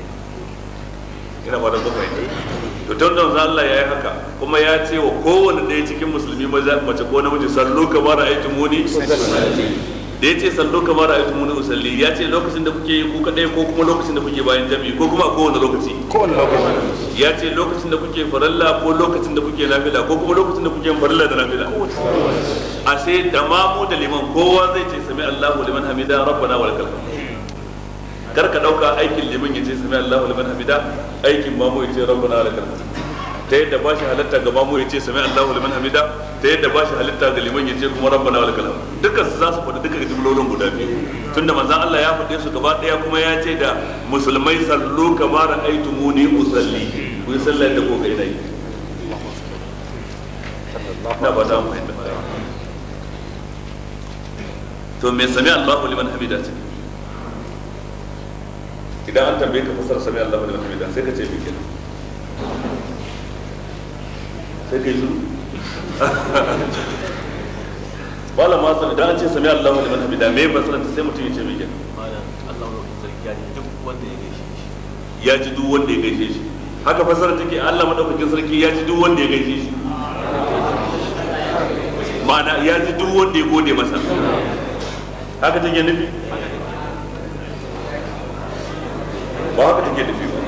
ina ba da zuwa to tun da Allah ya yi haka kuma ya ce wa kowane ɗaya cikin musulmi mace ko namiji sallu kamar ra'aytu muni da ya ce sallu kamar ra'aytu muni usalli ya ce lokacin da kuke yi ku kadai ko kuma lokacin da kuke bayan jami'i ko kuma a kowane lokaci kowane lokaci ya ce lokacin da kuke faralla ko lokacin da kuke nafila ko kuma lokacin da kuke faralla da nafila a sai da mamu da liman kowa zai ce sami Allahu liman hamida rabbana wa lakal kar ka dauka aikin liman ya ce sami Allahu liman hamida aikin mamu ya ce rabbana wa lakal ta yadda ba shi halatta ga mamu ya ce sami Allahu liman hamida ta yadda ba shi halitta ga liman ya ce kuma rabbana wa lakal dukkan su za su faɗi duka jumlolin guda biyu tunda manzon Allah ya faɗe su gaba ɗaya kuma ya ce da musulmai sallu kamar aitumuni usalli ku yi sallar da ko kai nayi na ba ta mu fahimta to me sami Allahu liman hamida ce idan an tambaye ka fasar sami Allahu liman hamida sai ka ce me kenan sai kai zuru wala ma san idan an ce sami Allahu liman hamida me fasara ta sai mutum ya ce me kenan ya ji duk wanda ya gaishe shi haka fasara take Allah madaukakin sarki ya ji duk wanda ya gaishe shi ma'ana ya ji duk wanda ya gode masa haka take nufi ba haka take nufi ba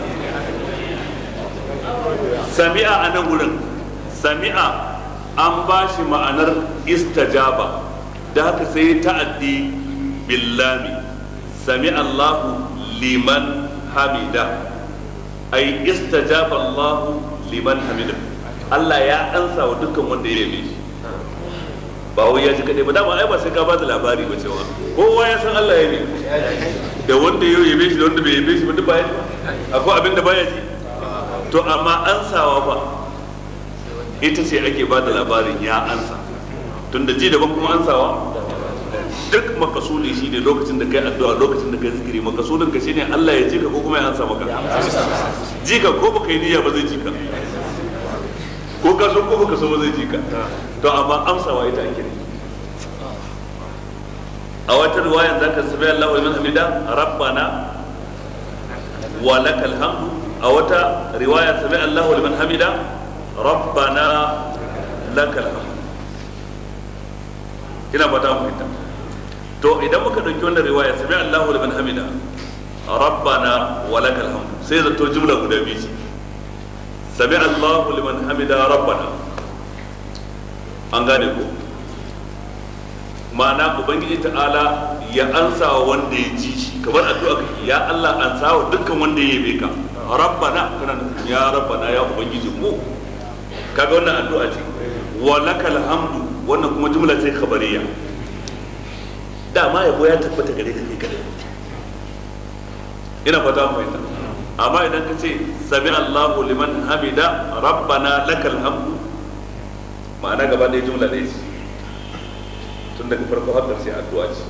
sami'a a nan wurin sami'a an ba shi ma'anar istajaba da haka sai ta'addi billami sami Allahu liman hamida ai istajaba Allahu liman hamida Allah ya ansa wa dukkan wanda ya yabe shi ba wai ya ji kadai ba dama ai ba sai ka ba da labari ba cewa kowa ya san Allah ya yabe da wanda ya yabe shi da wanda bai yabe shi ba duk ba ya ji akwai abin da baya ji to amma ansawa ba ita ce ake ba da labarin ya ansa tunda ji daban kuma ansawa duk makasudi shi ne lokacin da kai addu'a lokacin da kai zikiri makasudin ka shine Allah ya ji ka ko kuma ya ansa maka ji ka ko baka yi niyya ba zai ji ka ko ka so ko baka so ba zai ji ka to amma amsawa ita ake ne a wata riwayan zaka sabi Allahu liman hamida rabbana wa lakal hamdu a wata riwaya sami Allahu liman hamida rabbana lakal hamd ina fata mu fita to idan muka dauki wannan riwaya sami Allahu liman hamida rabbana wa lakal hamd sai zato jumla guda biyu ce sami Allahu liman hamida rabbana an gane ko ma'ana ubangiji ta'ala ya ansa wa wanda ya ji shi kamar addu'a kake ya Allah ansa wa dukkan wanda ya yabe ka rabbana kana ya rabbana ya ubangiji mu kaga wannan addu'a ce wa lakal hamdu wannan kuma jumla ce khabariya dama yabo ya tabbata gare ka kai kadai ina fata mu fahimta amma idan ka ce sami Allahu liman hamida rabbana lakal hamdu ma'ana gaba ɗaya jumla ɗaya ce tun daga farko har ƙarshe addu'a ce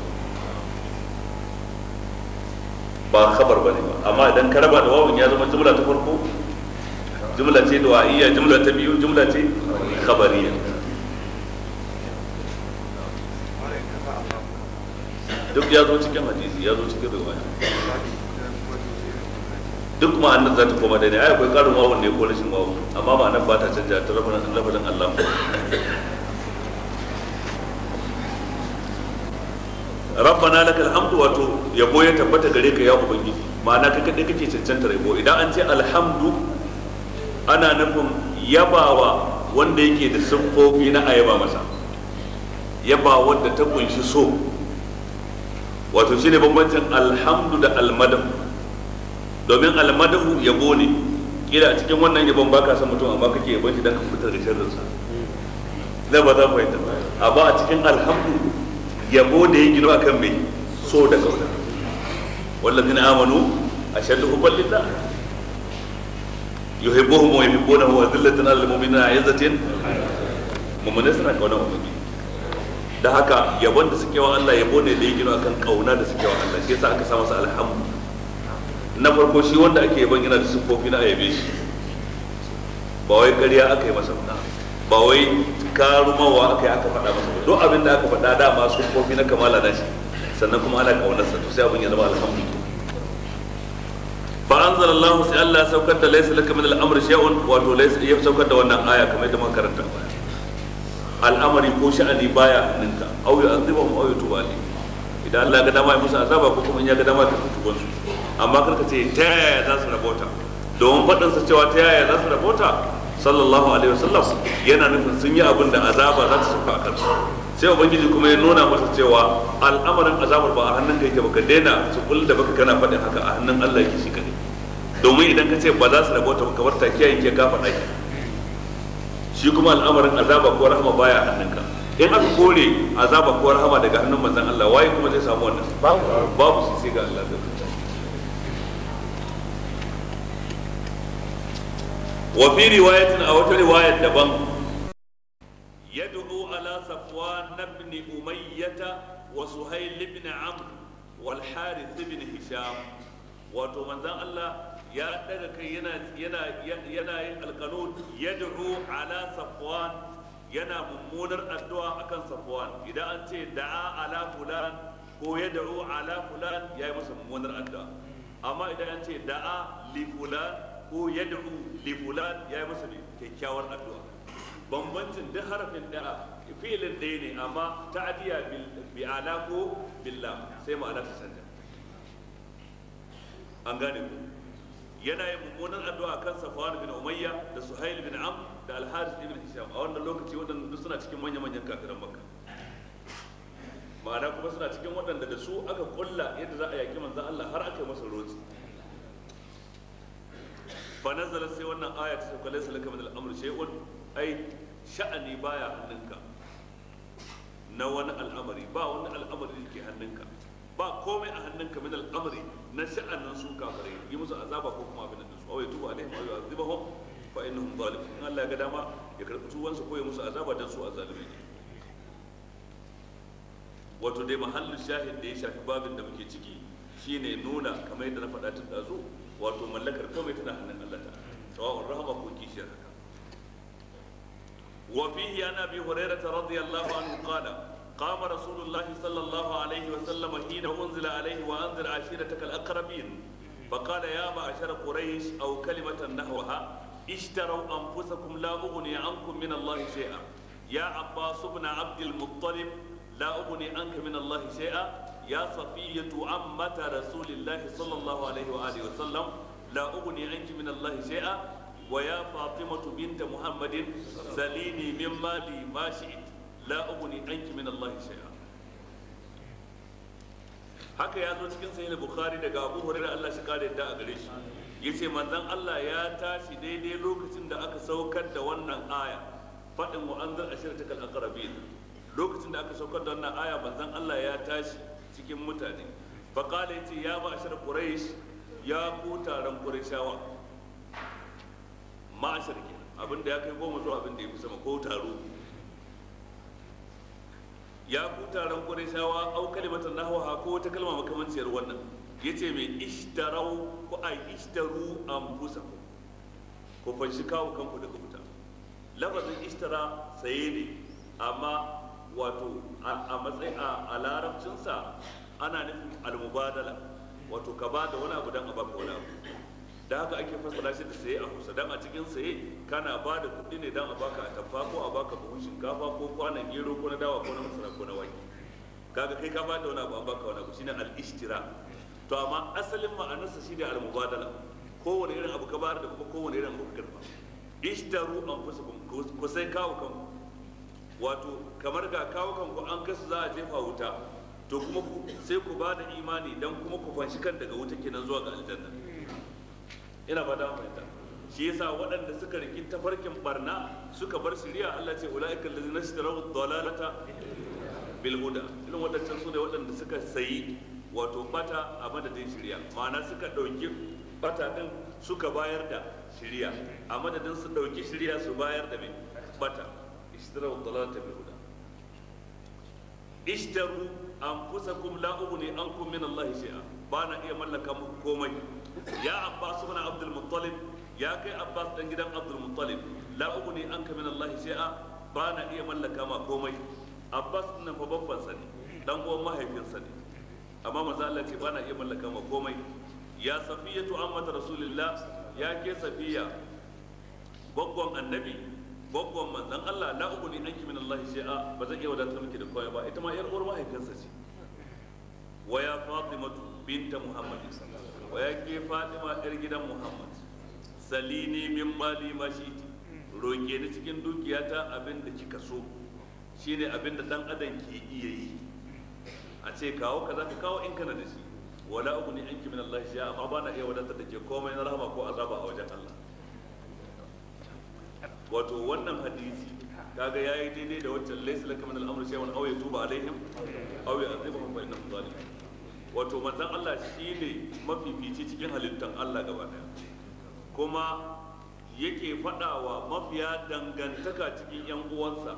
ba khabar bane ba amma idan ka raba da wawun ya zama jumla ta farko jumla ce du'a'iyya jumla ta biyu jumla ce khabariyya duk ya zo cikin hadisi ya zo cikin riwaya duk ma'anar za ta koma daidai ai akwai karin wawun ne ko rashin wawun amma ma'anar ba ta canja ta lafazin lafazin Allah rabbana lakal hamdu wato yabo ya tabbata gare ka ya ubangiji ma'ana kai kadai kake cancanta yabo idan an ce alhamdu ana nufin yabawa wanda yake da siffofi na ayaba masa yaba wanda ta kunshi so wato shine bambancin alhamdu da almadahu domin almadahu yabo ne kila a cikin wannan yabon baka san mutum amma kake yabon shi dan ka fitar da sharrinsa zai ba za fahimta amma a cikin alhamdu yabo da ya gino akan mai so da kauna wallazina amanu ashaddu hubban lillah yuhibbuhum wa yuhibbunahu wa dhillatan alal mu'minina izzatin mu'minai suna kauna ubangiji da haka yabon da suke wa Allah yabo ne da ya gino akan kauna da suke wa Allah shi yasa aka sa masa alhamdu na farko shi wanda ake yaban yana da siffofi na ayabe shi ba wai ƙarya aka yi masa ba ba wai karumawa aka yi aka faɗa masa ba duk abin da aka faɗa dama siffofi na kamala na shi sannan kuma ana ƙaunarsa to sai abin ya zama alhamdulillah fa anzala Allah sai Allah ya saukar da laysa laka min al-amri shay'un wato laysa ya saukar da wannan aya kamar yadda muka karanta al'amari ko sha'ani baya hannunka au yu'adhibuhum au yutubu alayhim idan Allah ya ga dama ya musu azaba ko kuma in ya ga dama ya tuba su amma karka ce ta yaya za su rabota domin faɗinsa cewa ta yaya za su rabota sallallahu alaihi wasallam yana nufin sun yi abin da azaba za ta sauka a kansu sai ubangiji kuma ya nuna masa cewa al'amarin azabar ba a hannun ka yake baka daina su kul da baka kana faɗin haka a hannun Allah yake shi kadai domin idan ka ce ba za su rabota baka bar takiya yake ka faɗa ki shi kuma al'amarin azaba ko rahama baya a hannunka in aka kore azaba ko rahama daga hannun manzon Allah waye kuma zai samu wannan babu shi sai ga Allah zai وفي رواية أو رواية دبن يدعو على صفوان بن أمية وسهيل بن عمرو والحارث بن هشام wato manzan Allah ya daga kai yana yana yana yin alqanun yad'u ala safwan yana mummunar addu'a akan safwan idan an ce da'a ala fulan ko yad'u ala fulan yayi masa mummunar addu'a amma idan an ce da'a li fulan ko yad'u li fulan ya yi masa kyakkyawar addu'a bambancin duk harafin da'a fi'ilin ɗaya ne amma ta'diya bi ala ko billah sai ma'ana ta canja an gane ku yana yin mummunan addu'a kan Safwan bin Umayya da Suhail bin Amr da Al-Harith ibn Hisham a wannan lokaci waɗanda duk suna cikin manya-manyan kafiran Makka ma'ana kuma suna cikin waɗanda da su aka kulla yadda za a yaki manzon Allah har aka yi masa rotsi فنزل سي wannan aya ta sauka laysa laka min al-amr shay'un ai sha'ani baya hannunka na wani al'amari ba wani al'amari da ke hannunka ba komai a hannunka min al'amari na sha'anin su kafirai yi musu azaba ko kuma abin da su awai tuba alaihim aw yu'adhibuhum fa innahum zalimun in Allah ya ga dama ya karbi tuwansu ko ya musu azaba dan su azalimi ne wato dai mahallin shahid da ya shafi babin da muke ciki shine nuna kamar yadda na faɗa tun ɗazu wato mallakar komai tana hannun Allah ta sawa'un rahama ko kishiyar haka wa fihi an abi hurairah radiyallahu anhu qala قام رسول الله صلى الله عليه وسلم حين أنزل عليه وأنذر عشيرتك الأقربين فقال يا معشر قريش أو كلمة نحوها اشتروا أنفسكم لا أغني عنكم من الله شيئا يا عباس بن عبد المطلب لا أغني عنك من الله شيئا يا صفية عمة رسول الله صلى الله عليه وآله وسلم لا أغني عنك من الله شيئا ويا فاطمة بنت محمد سليني من مالي ما شئت لا أغني عنك من الله شيئا haka ya zo cikin sahih bukhari daga abu hurairah Allah shi kare da a gare shi yace manzon Allah ya tashi daidai lokacin da aka saukar da wannan aya fadin wa anzar ashiratakal aqrabin lokacin da aka saukar da wannan aya manzon Allah ya tashi cikin mutane faqala yace ya ma'ashar quraish ya ku taron qurayshawa ma'ashar kenan abinda ya kai goma zuwa abinda ya fi sama ko taro ya ku taron qurayshawa au kalimatan nahwa ko wata kalma makamanciyar wannan yace mai ishtarau ko ai ishtaru anfusakum ko fanshi kawo kanku daga wuta lafazin ishtara saye ne amma wato a matsayi a larabcinsa ana nufin almubadala wato ka ba da wani abu don a baka wani abu da haka ake fassara shi da saye a kusa don a cikin saye kana ba da kuɗi ne don a baka a tafa ko a baka buhun shinkafa ko kwanan gero ko na dawa ko na masara ko na wake kaga kai ka ba da wani abu an baka wani abu shine al-ishtira to amma asalin ma'anarsa shine al-mubadala kowane irin abu ka bayar da kuma kowane irin abu ka karba ishtaru anfusakum ku sai kawo kanku wato kamar ga kawo kanku an kasu za a jefa wuta to kuma sai ku ba da imani dan kuma ku fanshi kan daga wuta kenan zuwa ga aljanna ina ba da fahimta shi yasa waɗanda suka riki tafarkin barna suka bar shiriya Allah ce ulaika allazina ishtaraw dalalata bil huda irin waɗancan su ne waɗanda suka sayi wato bata a madadin shiriya ma'ana suka ɗauki bata din suka bayar da shiriya a madadin su ɗauki shiriya su bayar da mai bata ishtaraw dalalata bil huda ishtaru anfusakum la ughni ankum min Allah shay'a ba na iya mallaka muku komai ya Abbas ibn Abdul Muttalib ya kai Abbas dan gidan Abdul Muttalib la ughni anka min Allah shay'a ba na iya mallaka ma komai Abbas din fa babban sa ne dan uwan mahaifinsa ne amma manzo Allah ce ba na iya mallaka ma komai ya safiyatu ammat rasulillah ya ke safiya goggon annabi gwaggon manzan Allah la uku ni anki min Allah shi'a ba zan iya wadatar miki da komai ba ita ma yar uwar mahaifinsa ce wa ya Fatimatu binta Muhammad wa ya ke Fatima yar gidan Muhammad salini min mali ma shiti roke ni cikin dukiyata abin da kika so shine abin da dan adam ke iya yi a ce kawo kaza ka kawo in kana da shi wala uku ni anki min Allah shi'a amma ba na iya wadatar da ke komai na rahama ko azaba a wajen Allah wato wannan hadisi kaga yayi daidai da wancan laysa laka min al-amri shay'un aw yatuba alaihim aw yu'adhibuhum fa innahum zalimun wato manzon Allah shine mafifici cikin halittan Allah gaba daya kuma yake faɗawa mafiya dangantaka cikin yan uwansa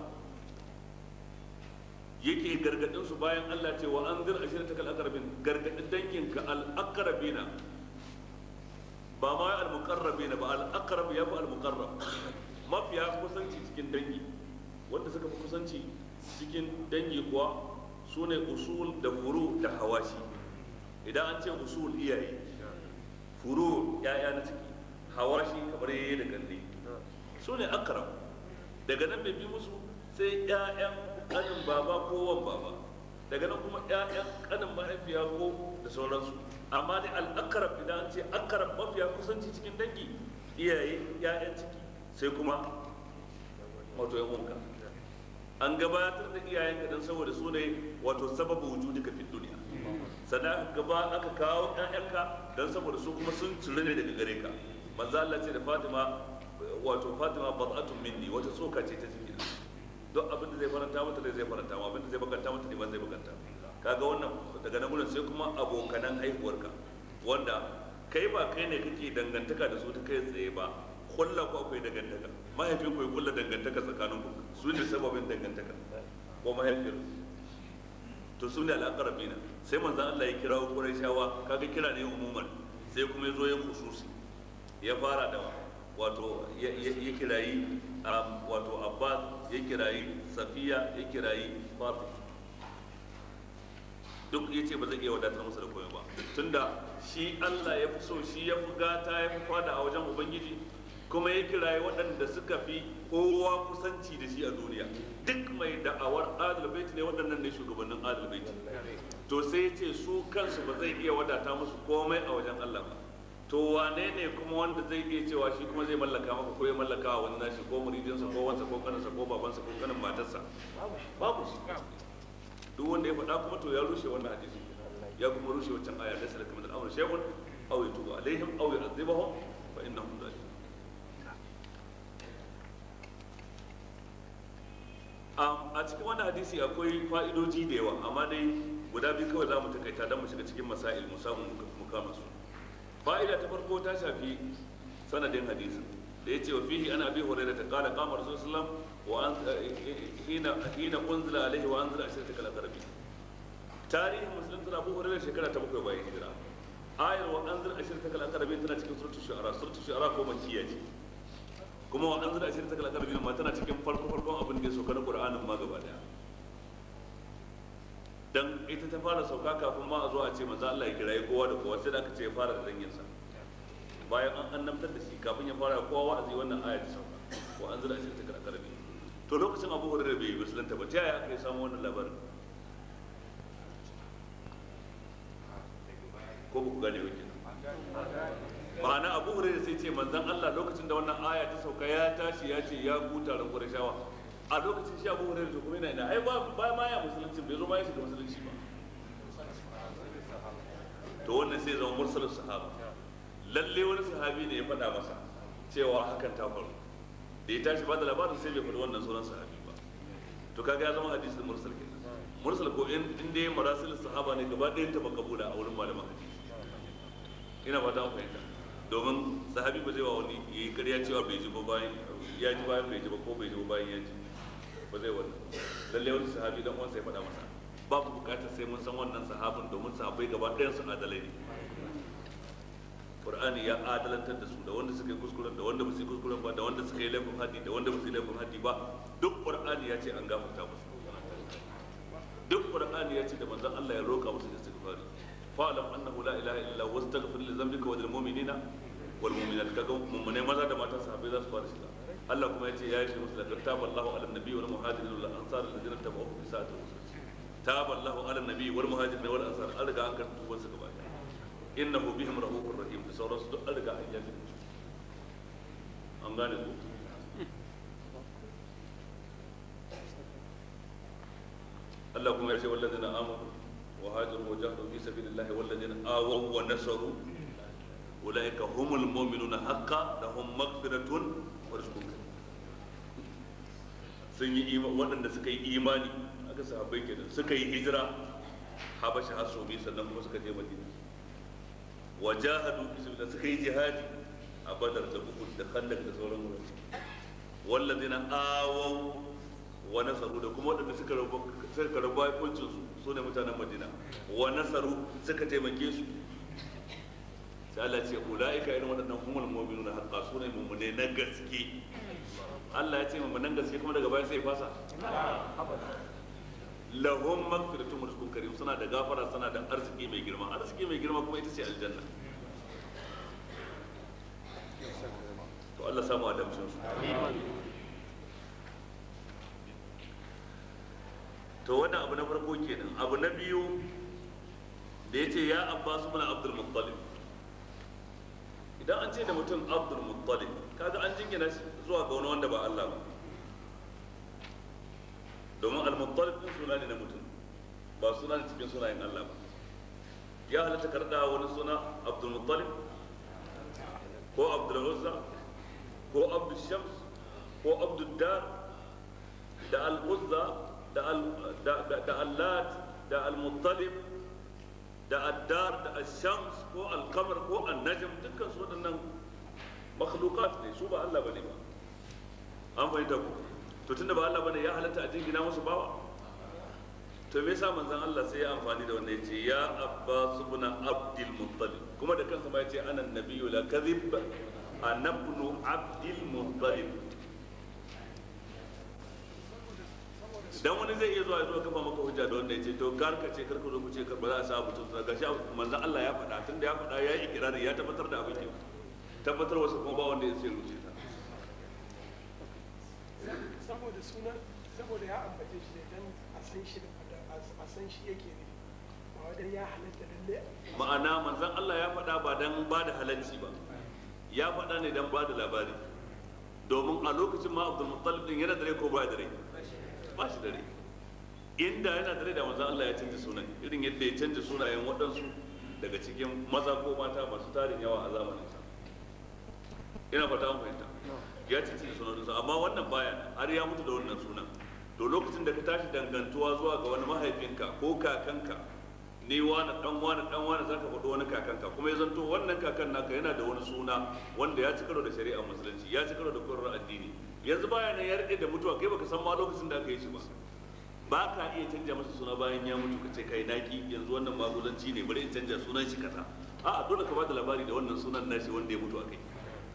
yake gargadin su bayan Allah ce wa anzir ashirataka al-aqrabin gargadin danginka al-aqrabina ba ma al-muqarrabina ba al-aqrab ya fi al-muqarrab mafiya kusanci cikin dangi wanda suka fi kusanci cikin dangi kuwa su ne usul da furu da hawashi idan an ce usul iyaye furu ya'ya na ciki hawashi kamar yayi da kanne su ne akram daga nan mai bi musu sai ya'yan kanin baba ko wan baba daga nan kuma ya'yan kanin mahaifiya ko da sauransu amma dai al-akrab idan an ce akrab mafiya kusanci cikin dangi iyaye ya'yan ciki sai kuma wato yan wanka an gabatar da iyayenka don saboda su ne wato sababu wujudika fi duniya sannan aka gaba aka kawo ƴaƴanka don saboda su kuma sun cire ne daga gare ka manzo Allah ce da Fatima wato Fatima bad'atun minni wata tsoka ce ta jikina duk abin da zai faranta mata da zai faranta ma abin da zai bakanta mata ne ma zai bakanta kaga wannan daga nan gurin sai kuma abokanan haihuwarka wanda kai ba kai ne kake dangantaka da su ta kai tsaye ba kulla ku akwai dangantaka mahaifin ku ya kulla dangantaka tsakanin ku su ne sababin dangantaka ko mahaifiyar to su ne al'aqrabina sai manzon Allah ya kira ku Qurayshawa kaga kira ne umuman sai kuma ya zo ya khususi ya fara da wato ya kirayi wato Abbas ya kirayi Safiya ya kirayi Fatima duk ya ce ba zai iya wadatar masa da komai ba tunda shi Allah ya fi so shi ya fi gata ya fi fada a wajen ubangiji kuma ya kiraye waɗanda suka fi kowa kusanci da shi a duniya duk mai da'awar adalbaiti ne waɗannan ne shugabannin adalbaiti to sai ya ce su kansu ba zai iya wadata musu komai a wajen Allah ba to wane ne kuma wanda zai iya cewa shi kuma zai mallaka maka ko ya mallaka wa wani nashi ko muridinsa ko wansa ko kanansa ko babansa ko kanin matarsa babu shi duk wanda ya faɗa kuma to ya rushe wannan hadisi ya kuma rushe wancan aya da salaka min al-amr shay'un aw yatubu alaihim aw yu'adhibuhum fa innahum zalimun a cikin wannan hadisi akwai fa'idoji da yawa amma dai guda biyu kawai za mu takaita don mu shiga cikin masail mu samu mu kama su fa'ida ta farko ta shafi sanadin hadisi da ya ce wa fihi ana bi hurairah ta qala qama rasulullah wa an hina hina unzila alaihi wa anzila ashirata kal aqrabi tarihin musulun tana abu hurairah shekara ta bakwai bayan hijira ayar wa anzila ashirata kal aqrabi tana cikin suratul shu'ara suratul shu'ara ko makkiya ce kuma wa anzila ashirata kal aqrabi ma tana cikin farko farkon abin da ya sauka na qur'anin ma gaba daya dan ita ta fara sauka kafin ma a zo a ce manzo Allah ya kiraye kowa da kowa sai da aka ce ya fara da danginsa bayan an annabtar da shi kafin ya fara kowa wa'azi wannan aya ta sauka wa an zira shi ta karkarbi to lokacin Abu Hurairah bai musulunta ba ta yaya aka yi samu wannan labarin ko ba ku gane ba kenan ma'ana Abu Hurairah sai ce manzon Allah lokacin da wannan aya ta sauka ya tashi ya ce ya ku taron Qurayshawa a lokacin shi Abu Hurairah to kuma yana ina ai ba ba ma ya musulunci bai zo ma ya shiga musulunci ba to wannan sai zama mursalin sahaba lalle wani sahabi ne ya faɗa masa cewa hakan ta faru da ya tashi ba da labarin sai bai faɗi wannan sauran sahabi ba to kaga ya zama hadisin mursal kenan mursal ko in in dai marasil sahaba ne gaba ɗayan ta makabula a wurin malaman hadisi ina fata an fahimta domin sahabi ba zai wa wani ya yi ƙarya cewa bai ji ba bayan ya ji bayan bai ji ba ko bai ji ba bayan ya ji ba zai wannan lalle wani sahabi dan uwansa ya faɗa masa babu bukatar sai mun san wannan sahabin domin sahabbai gaba ɗayan su adalai ne Qur'ani ya adalantar da su da wanda suka yi kuskuren da wanda ba su yi kuskuren ba da wanda suka yi laifin haddi da wanda ba su yi laifin haddi ba duk Qur'ani ya ce an gafarta musu duk Qur'ani ya ce da manzon Allah ya roƙa musu istighfari fa'lam annahu la ilaha illa huwa astaghfir li dhanbika wa lil mu'minina wal mu'minat kaga mummune maza da mata sahabbai za su fara shiga Allah kuma ya ce ya yi musu laqad taballahu ala nabi wal muhajirin wal ansar alladhina tabi'uhu fi sa'ati taballahu ala nabi wal muhajirin wal ansar an riga an karɓi tuban su gaba ɗaya innahu bihim rahufur rahim da sauransu duk an riga an yafi an gane ku Allah kuma ya ce wallazina amanu wa hajaru wa jahadu fi sabilillahi wallazina awaw wa nasaru ulaika humul mu'minuna haqqan lahum maghfiratun wa rizqun karim sun yi waɗanda suka yi imani aka sahabbai kenan suka yi hijira habasha har sau biyu sannan kuma suka je madina wa jahadu fi sabilillah suka yi jihadi a badar da uhud da khandak da sauran wurare wallazina awaw wa nasaru da kuma waɗanda suka rabu suka rabu hukuncin su su ne mutanen madina wa nasaru suka taimake su sai Allah ce ulaika irin waɗannan humul mu'minuna haqqa su ne mu'mine na gaske Allah ya ce mummunan gaske kuma daga baya sai fasa lahum maghfiratun wa rizqun karim suna da gafara suna da arziki mai girma arziki mai girma kuma ita ce aljanna to Allah samu adamcin su to wannan abu na farko kenan abu na biyu da ya ce ya abbas ibn abdul muttalib idan an ce da mutum abdul muttalib kaga an jingina shi zuwa ga wani wanda ba Allah ba domin al-muttalib din suna ne na mutum ba suna ne cikin sunayen Allah ba ya halatta karda wani suna abdul muttalib ko abdul uzza ko abdul shams ko abdul dar da al-uzza da al-lat da al-muttalib da addar da al-shams ko al-qamar ko al-najm dukkan su waɗannan makhluqat ne su ba Allah bane ba an fahimta ku to tunda ba Allah bane ya halatta a jingina musu bawa to me yasa manzon Allah sai ya amfani da wannan yace ya Abbas ibn Abdul Muttalib kuma da kansa ma yace ana nabiyyu la kadhib ana ibn Abdul Muttalib dan wani zai iya zuwa ya zo kafa maka hujja da wanda yace to kar ka ce kar ka zo ku ce kar ba za a sa mutum ga gashi manzon Allah ya faɗa tunda ya faɗa ya yi ikirari ya tabbatar da abin ke tabbatar wasu kuma ba wanda ya sai ruce ta saboda suna saboda ya ambace shi dan a san shi da a san shi yake ne ba wadan ya halatta lalle ma'ana manzon Allah ya faɗa ba dan ba da halalci ba ya faɗa ne dan ba da labari domin a lokacin ma Abdul Muttalib din yana dare ko ba da rai ba shi dare inda yana dare da manzon Allah ya canza sunan irin yadda ya canza sunayen waɗansu daga cikin maza ko mata masu tarin yawa a zamanin sa ina fata an fahimta ya ci cikin sunansa amma wannan baya har ya mutu da wannan sunan to lokacin da ka tashi dangantuwa zuwa ga wani mahaifinka ko kakanka ni wani dan wani dan wani zaka faɗo wani kakanka kuma ya zanto wannan kakan naka yana da wani suna wanda ya ci karo da shari'a musulunci ya ci karo da koyarwar addini yanzu baya nan ya rike da mutuwa kai baka san ma lokacin da aka yi shi ba ba ka iya canja masa suna bayan ya mutu ka ce kai naki yanzu wannan maguzanci ne bari in canja sunan shi kaza a'a dole ka bada labari da wannan sunan nashi wanda ya mutu akai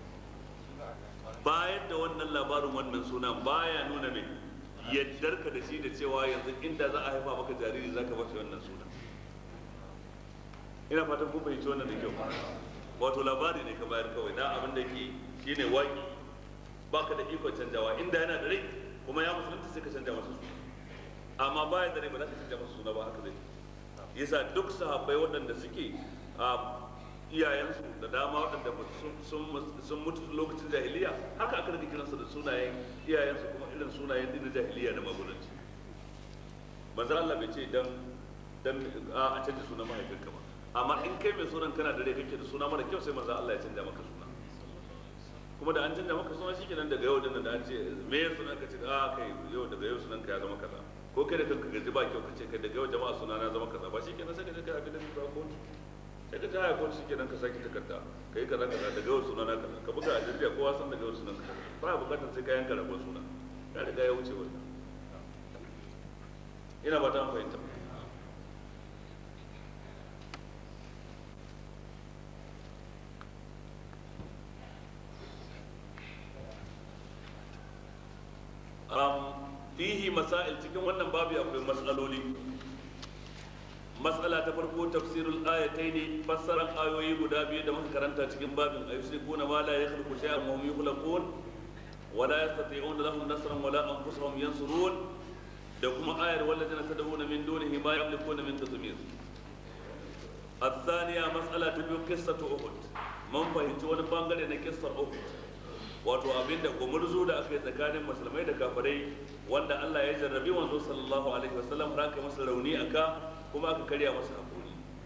bayar da wannan labarin wannan sunan baya nuna mai yaddar ka da shi da cewa yanzu inda za a haifa maka jariri zaka bashi wannan sunan ina fatan kun fahimci wannan da kyau wato labari ne ka bayar kawai na abin da ke shine waki baka da ikon canjawa inda yana da rai kuma ya musulunta sai ka canja masa suna amma baya da rai ba za ka canja masa suna ba haka zai yasa duk sahabbai waɗanda suke a iyayensu da dama waɗanda sun mutu lokacin jahiliya haka aka rage kiransu da sunayen iyayensu kuma irin sunayen din jahiliya da magudanci manzo Allah bai ce dan dan a canja sunan mahaifinka ba amma in kai mai sunan kana da rai kake da suna mara kyau sai manzo Allah ya canja maka suna kuma da an canja maka suna shikenan daga yau din da an ce me ya sunan ka ce a kai yau daga yau sunan ka ya zama kaza ko kai da kanka gaji ba kyau ka ce kai daga yau jama'a suna na zama kaza ba shikenan sai ka je ka abi da ba kotu sai ka jaya kotu shikenan ka saki takarda kai kaza kaza daga yau suna na kaza ka buga a jirgiya kowa san daga yau sunan ka ba bukatar sai ka yanka rabon suna ya riga ya wuce wannan ina ba ta fahimta fihi masail cikin wannan babu akwai matsaloli matsala ta farko tafsirul ayatai ne fassaran ayoyi guda biyu da muka karanta cikin babin ayusrikuna ma la yakhluqu shay'an wa hum yukhlaqun wa la yastati'una lahum nasran wa la anfusuhum yansurun da kuma ayar wallazina tad'una min dunihi ma yamlikuna min qitmir الثانية مسألة تبيو قصة أحد من فهمت wani bangare na kissar Uhud wato abinda gumurzu da aka yi tsakanin musulmai da kafirai wanda Allah ya jarrabi wanzo sallallahu alaihi wasallam har aka masa rauni aka kuma aka karya masa hakuri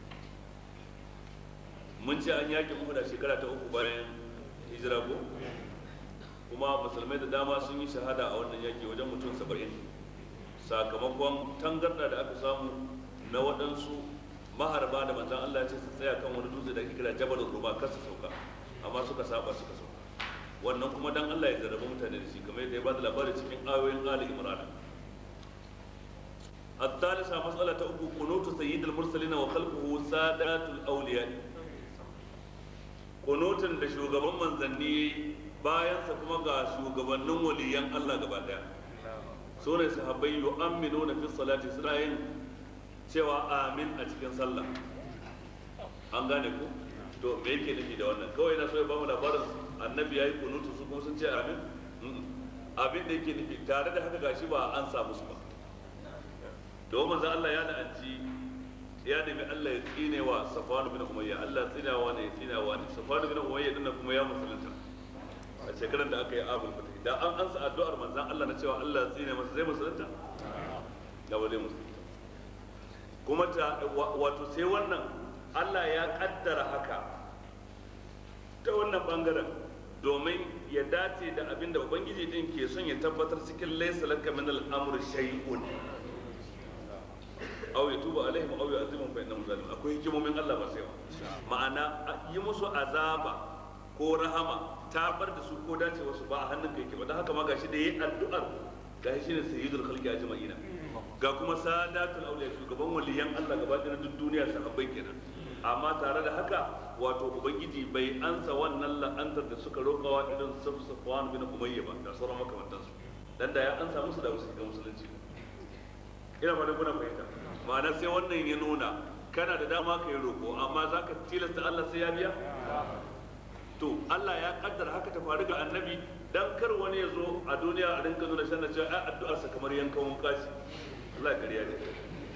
mun ce an yakin Uhud a shekara ta uku bayan hijira ko kuma musulmai da dama sun yi shahada a wannan yaki wajen mutum saba'in sakamakon tangarda da aka samu na waɗansu maharba da manzan Allah ya ce su tsaya kan wani dutse da ake kira jabalul ruba kar su sauka amma suka saba suka sauka wannan kuma dan Allah ya jarraba mutane da shi kamar yadda ya bada labari cikin ayoyin Ali Imran الثالثة مسألة أبو قنوت سيد المرسلين وخلفه سادات الأولياء قنوت da shugaban manzanni bayansa kuma ga shugabannin waliyan Allah gaba daya su ne sahabbai yu'amminuna fi salati suna yin cewa amin a cikin sallah an gane ku to me yake nufi da wannan kawai na so ya bamu labarin annabi yayi kunutu su kuma sun ce amin abin da yake nufi tare da haka gashi ba an samu su ba to manzo Allah ya la'anci ya nemi Allah ya tsine wa Safwan bin Umayya Allah tsinawa ne ya tsinawa ne Safwan bin Umayya dinnan kuma ya musulunta a shekarar da aka yi abul fatih da an ansa addu'ar manzon Allah na cewa Allah ya tsine masa zai musulunta da ba zai musulunta kuma ta wato sai wannan Allah ya kaddara haka ta wannan bangaren domin ya dace da abin da ubangiji din ke son ya tabbatar cikin laysa laka min al-amri shay'un aw yatuba alaihim aw yu'adhibuhum fa innahum zalimun akwai hikimomin Allah ba sai ma'ana yi musu azaba ko rahama ta bar da su ko dace wasu ba a hannun kai ke ba don haka ma gashi da yi addu'ar gashi shine sayyidul khalqi ajma'ina ga kuma sadatul auliya shugaban waliyan Allah gaba da duk duniya sahabbai kenan amma tare da haka wato ubangiji bai ansa wannan la'antar da suka roƙawa irin safwan bin umayya ba da sauran makamantansu dan da ya ansa musu da musu ga musulunci ina ma kuna fahimta ma'ana sai wannan ya nuna kana da dama ka yi roƙo amma za ka tilasta Allah sai ya biya to Allah ya kaddara haka ta faru ga annabi dan kar wani ya zo a duniya a rinka nuna shan cewa ai addu'arsa kamar yankan wuka ce Allah ya kariya ne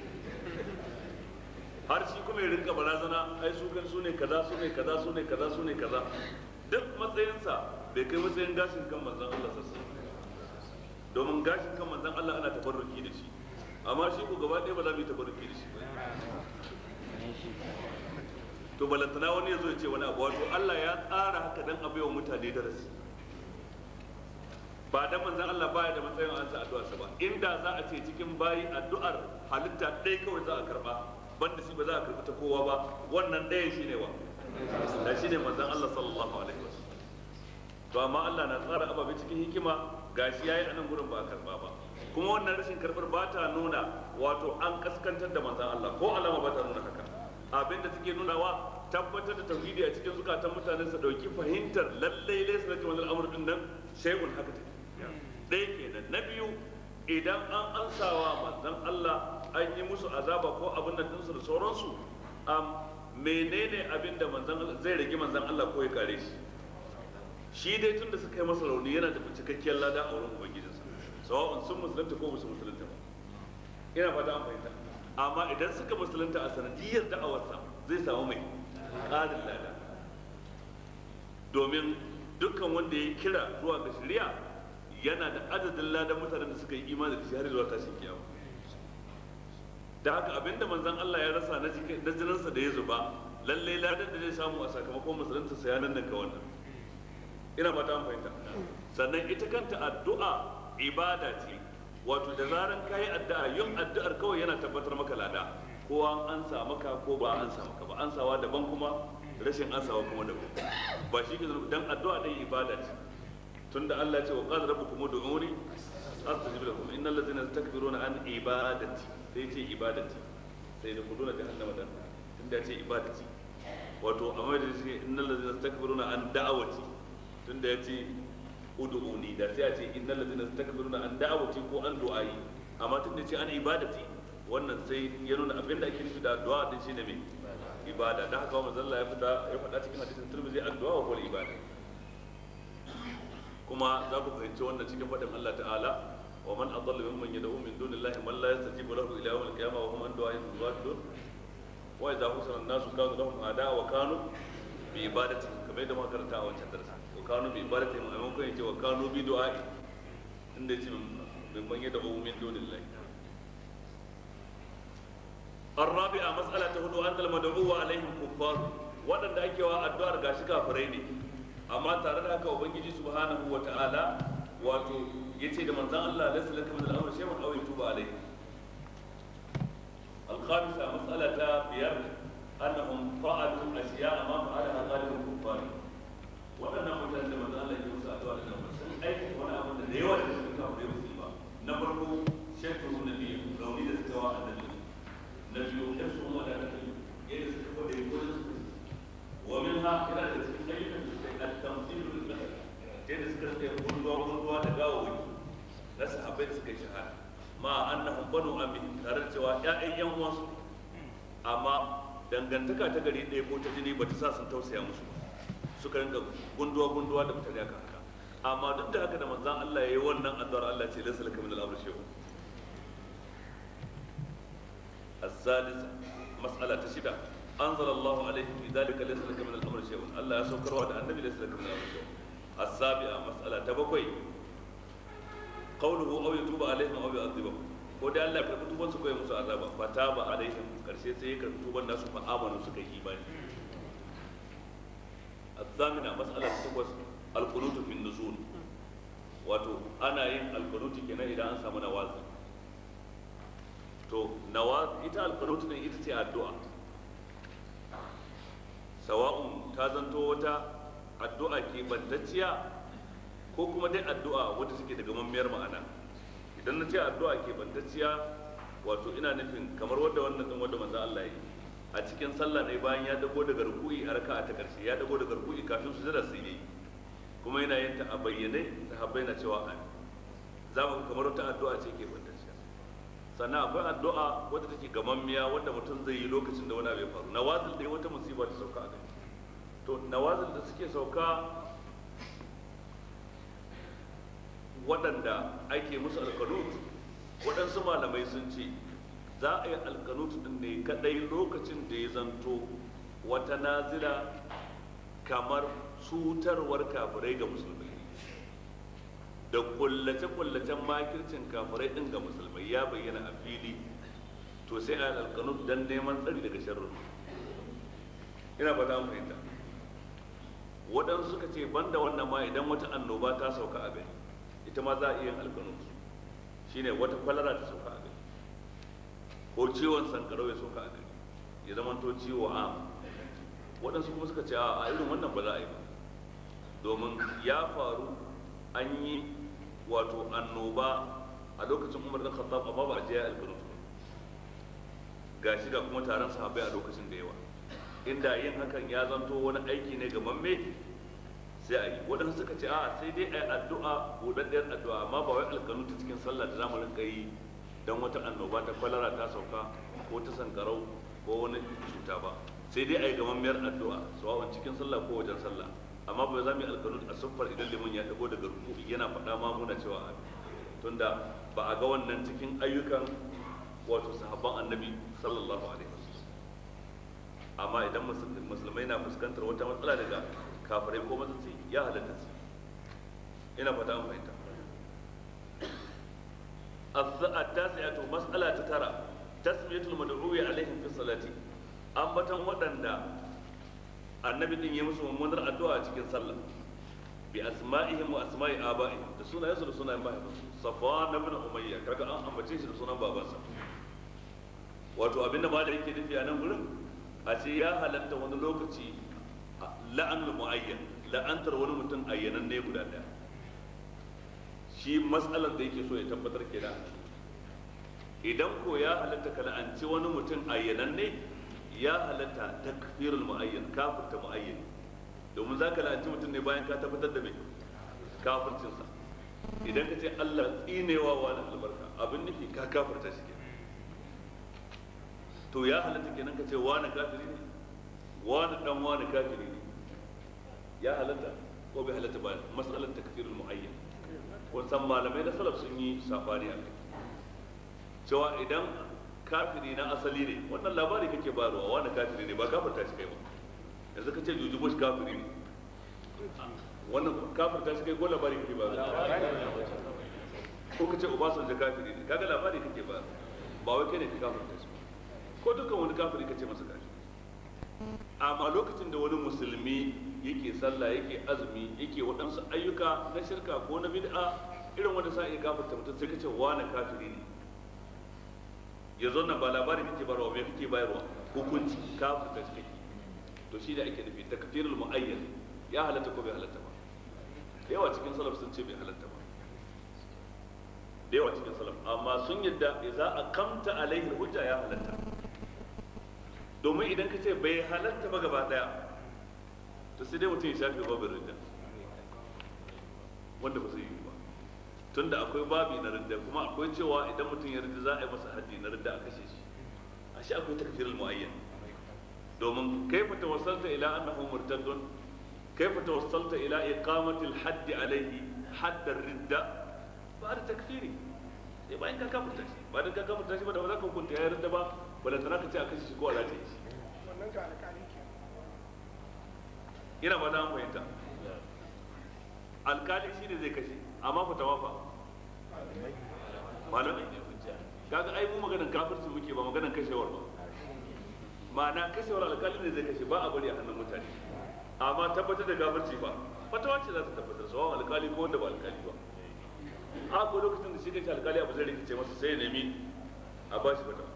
har shi kuma ya rinka barazana ai su kan su ne kaza su ne kaza su ne kaza su ne kaza duk matsayinsa bai kai matsayin gashin kan manzon Allah sassa domin gashin kan manzon Allah ana tabarruki da shi amma shi ko gaba ɗaya ba za mu yi tabarruki da shi ba to balantana wani ya zo ya ce wani abu wato Allah ya tsara haka dan a baiwa mutane darasi ba dan manzon Allah baya da matsayin an sa addu'arsa ba inda za a ce cikin bayi addu'ar halitta ɗaya kawai za a karba banda shi ba za a karɓi ta kowa ba wannan ɗaya shine wa da shine manzon Allah sallallahu alaihi wasallam to amma Allah na tsara ababe cikin hikima gashi yayi a nan gurin ba a karba ba kuma wannan rashin karbar ba ta nuna wato an kaskantar da manzon Allah ko alama ba ta nuna haka abin da take nunawa tabbatar da tauhidi a cikin zukatan mutane su dauki fahimtar lallai laysa laka min al-amr din nan shay'un haka take ɗaya kenan na biyu idan an ansawa manzon Allah an yi musu azaba ko abin nan dinsu da sauransu am menene abin da manzon zai rage manzon Allah ko ya kare shi shi dai tun da suka yi masa rauni yana da cikakkiyar lada a wurin ubangijinsa sawa'un sun musulunta ko musu musulunta ba ina fata an fahimta amma idan suka musulunta a sanadiyar da'awarsa zai samu mai ƙarin lada domin dukkan wanda ya kira zuwa ga shari'a yana da adadin ladan mutanen da suka yi imani da shi har zuwa tashin kiyama da haka abinda manzon Allah ya rasa na jininsa da ya zuba lallai ladan da zai samu a sakamakon musulunta sa ya nan ka wannan ina fata an fahimta sannan ita kanta addu'a ibada ce wato da zaran kayi addu'a yin addu'ar kawai yana tabbatar maka lada ko an ansa maka ko ba an ansa maka ba ansawa daban kuma rashin ansawa kuma daban ba shi ke dan addu'a dai ibada ce tunda Allah ya ce wa qala rabbukum ud'uni astajib lakum innal ladzina yastakbiruna an ibadati sai ce ibadati sai da kuduna jahannama dan tunda ya ce ibadati wato amma da shi innal ladzina yastakbiruna an da'awati tunda ya ce ud'uni da sai a ce innal ladzina yastakbiruna an da'awati ko an du'ai amma tunda ce an ibadati wannan sai ya nuna abinda ake nufi da addu'a din shine me ibada da haka manzo Allah ya fada ya faɗa cikin hadisin Tirmidhi addu'a wa ibada kuma za ku fahimci wannan cikin faɗin Allah ta'ala wa man adalla mimman yad'u min dunillahi man la yastajibu lahu ila yawm al-qiyamah wa hum an du'a'ihim ghafilun wa idza husana an-nasu kanu lahum a'da'a wa kanu bi ibadatihim kamar yadda muka karanta a wancan darasi wa kanu bi ibadatihim a maimakon yace wa kanu bi du'a'i inda yace mimman yad'u min dunillahi الرابعة مسألة هدو أن المدعو عليهم كفار وأن أكيوا الدوار غاشي كافرين amma tare da haka ubangiji subhanahu wa ta'ala wato yace da manzon Allah laysa laka min al-amr shay'un aw yatuba alayhi al-khamisa mas'alata biyar annahum fa'alu ashiya'a ma fa'alaha ghalibul kuffar wadannan mutanen da manzon Allah ya musu addu'a da nan sun aiki wani abu da yawa da suka kawo musu ba na farko shekru nabi rauni da suka wa annabi na biyu shekru wa da nabi yadda suka kwade gurin ومنها إلى التمثيل بالمثل جيد سكرت يقول الله الله تقاوي ناس حبيت سكي شهادة ما أنهم بنوا أمي ترى سوا يا أيام واسو أما dangantaka ta gari ɗaya ko ta jini ba ta sa sun tausaya musu suka rinka gunduwa gunduwa da mutane aka haka amma duk da haka da manzan Allah ya yi wannan addu'ar Allah ce laysa laka min al-amr shay'un السادسة مسألة شدة أنزل الله عليه في ذلك ليس لك من الأمر شيء الله يسكر وعد النبي ليس لك من الأمر شيء السابعة مسألة تبقي قوله أو يتوب عليهم أو يعذبهم ko da Allah ya karɓi tuban su kai musu azaba fa taba alaihim karshe sai ya karɓi tuban nasu fa amanu suka yi imani الثامنة مسألة تقوس القنوت في النزول wato ana yin alkanuti kenan idan an samu nawazi to nawazi ita alkanuti ne ita ce addu'a sawa'un ta zanto wata addu'a ke bantacciya ko kuma dai addu'a wadda take da gamammiyar ma'ana idan na ce addu'a ke bantacciya wato ina nufin kamar wadda wannan din wadda manzo Allah ya yi a cikin sallah ne bayan ya dago daga ruku'i a raka'a ta karshe ya dago daga ruku'i kafin su jira sai yi kuma yana yin ta a bayyane sahabbai na cewa amin za mu kamar wata addu'a ce ke bantacciya sannan akwai addu'a wadda take gamammiya wadda mutum zai yi lokacin da wani abu ya faru nawazil dai wata musiba ta sauka a kai to nawazil da suke sauka waɗanda ake musu alkanut waɗansu malamai sun ce za a yi alkanut din ne kadai lokacin da ya zanto wata nazila kamar cutarwar kafirai ga musulmai da kullace-kullacen makircin kafirai din ga musulmai ya bayyana a fili to sai a alkanut don neman tsari daga sharrin ina ba za mu fahimta waɗansu suka ce banda wannan ma idan wata annoba ta sauka a gari ita ma za a iya alkanut shine wata kwalara ta sauka a gari ko ciwon sankarau ya sauka a gari ya zama to ciwo a waɗansu kuma suka ce a irin wannan ba za a yi ba domin ya faru an yi wato annoba a lokacin umar da khattab amma ba a je alkunut ga shi ga kuma taron sahabbai a lokacin da yawa inda yin hakan ya zanto wani aiki ne ga mamme sai a yi waɗansu suka ce a sai dai a yi addu'a buɗaɗɗiyar addu'a amma ba wai alkanuta cikin sallah da zamu rinka yi don wata annoba ta kwalara ta sauka ko ta sankarau ko wani cuta ba sai dai a yi gamammiyar addu'a sawawan cikin sallah ko wajen sallah amma ba za mu yi alkanut a siffar idan liman ya dago daga ruku yana faɗa ma muna cewa amin tunda ba a ga wannan cikin ayyukan wato sahabban annabi sallallahu alaihi wasallam amma idan musulmai na fuskantar wata matsala daga kafirai ko matsatsi ya halatta su ina fata an fahimta التاسعة مسألة ترى تسمية المدعو عليهم في الصلاة ambatan waɗanda annabi din ya musu mummunar addu'a a cikin sallah bi asma'ihim wa asma'i aba'ihim da sunayensu da sunayen mahaifinsu safwan ibn umayya kaga an ambace shi da sunan babansa wato abinda ma da yake nufi a nan gurin a ce ya halatta wani lokaci la'anul mu'ayyan la'antar wani mutum ayyanan ne guda daya shi matsalar da yake so ya tabbatar kenan idan ko ya halatta ka la'anci wani mutum ayyanan ne ya halatta takfirul mu'ayyan kafirta mu'ayyan domin za ka la'anci mutum ne bayan ka tabbatar da mai kafircinsa idan ka ce Allah tsinewa wani albarka abin nufi ka kafirta shi kenan to ya halatta kenan ka ce wani kafiri ne wani dan wani kafiri ne ya halatta ko bai halatta ba mas'alar takfirul mu'ayyan wasan malamai na salaf sun yi safari a kai cewa idan kafiri na asali ne wannan labari kake bayarwa wani kafiri ne ba kafirta shi kai ba yanzu ka ce juju bush kafiri ne wannan kafirta shi kai ko labari kake bayarwa ko ka ce obasanjo kafiri ne kaga labari kake bayarwa ba wai kai ne ka kafirta shi ko dukkan wani kafiri ka ce masa kafiri amma lokacin da wani musulmi yake sallah yake azumi yake waɗansu ayyuka na shirka ko na bid'a irin wanda sa iya kafirta mutum sai ka ce wani kafiri ne ya zo nan ba labari kake bayarwa me kake bayarwa hukunci kafirta shi kake to shi da ake nufi takfirul muayyan ya halatta ko bai halatta ba da yawa cikin salaf sun ce bai halatta ba da yawa cikin salaf amma sun yadda idza aqamta alaihi hujja ya halatta domin idan ka ce bai halatta ba gaba daya to sai dai mutum ya shafe babin ridda wanda ba zai yi ba tunda akwai babi na ridda kuma akwai cewa idan mutum ya ridda za a yi masa haddi na ridda a kashe shi a shi akwai takfirul muayyan domin kaifa tawassalta ila annahu murtaddun kaifa tawassalta ila iqamati al-hadd alayhi hadd ar-ridda ba da takfiri sai bayan ka kafurta shi ba dan ka kafurta shi ba da ba za ka hukunta ya ridda ba balantana ka ce a kashe shi ko a rataye shi wannan ga alƙali ke ina ba da fahimta alkali shi ne zai kashe amma fatawa fa malamai kaga ai mu maganan kafirci muke ba maganan kashewar ba ma'ana kashewar alkali ne zai kashe ba a bari a hannun mutane amma tabbatar da kafirci ba fatawa ce za ta tabbatar sawan alkali ko wanda ba alkali ba a ko lokacin da shi kanshi alkali abu zai rikice masa sai ya nemi a ba shi fatawa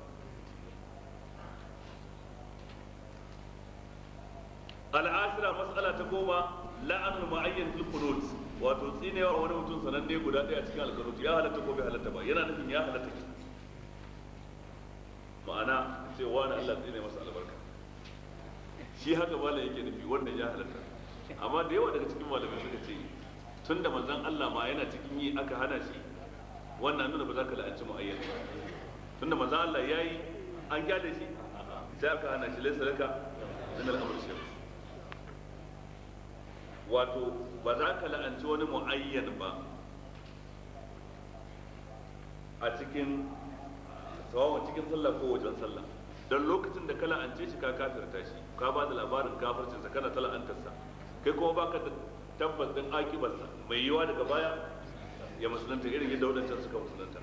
al'ashira mas'ala ta goma la'anul mu'ayyan fil qunut wato tsinewa wani mutum sananne guda ɗaya cikin alqunut ya halatta ko bai halatta ba yana nufin ya halatta ke ma'ana ce wani Allah tsine masa albarka shi haka bala yake nufi wanda ya halatta amma da yawa daga cikin malamai suka ce tunda manzon Allah ma yana cikin yi aka hana shi wannan nuna ba za ka la'anci mu'ayyan ba tunda manzon Allah yayi an kyale shi sai aka hana shi laysa laka min al-amr shay'un wato ba za ka la'anci wani mu'ayyan ba a cikin tsawon cikin sallah ko wajen sallah don lokacin da ka la'ance shi ka kafirta shi ka ba da labarin kafircinsa kana ta la'antarsa kai kuma baka da tabbas din akibarsa mai yiwa daga baya ya musulunta irin yadda wadancan suka musulunta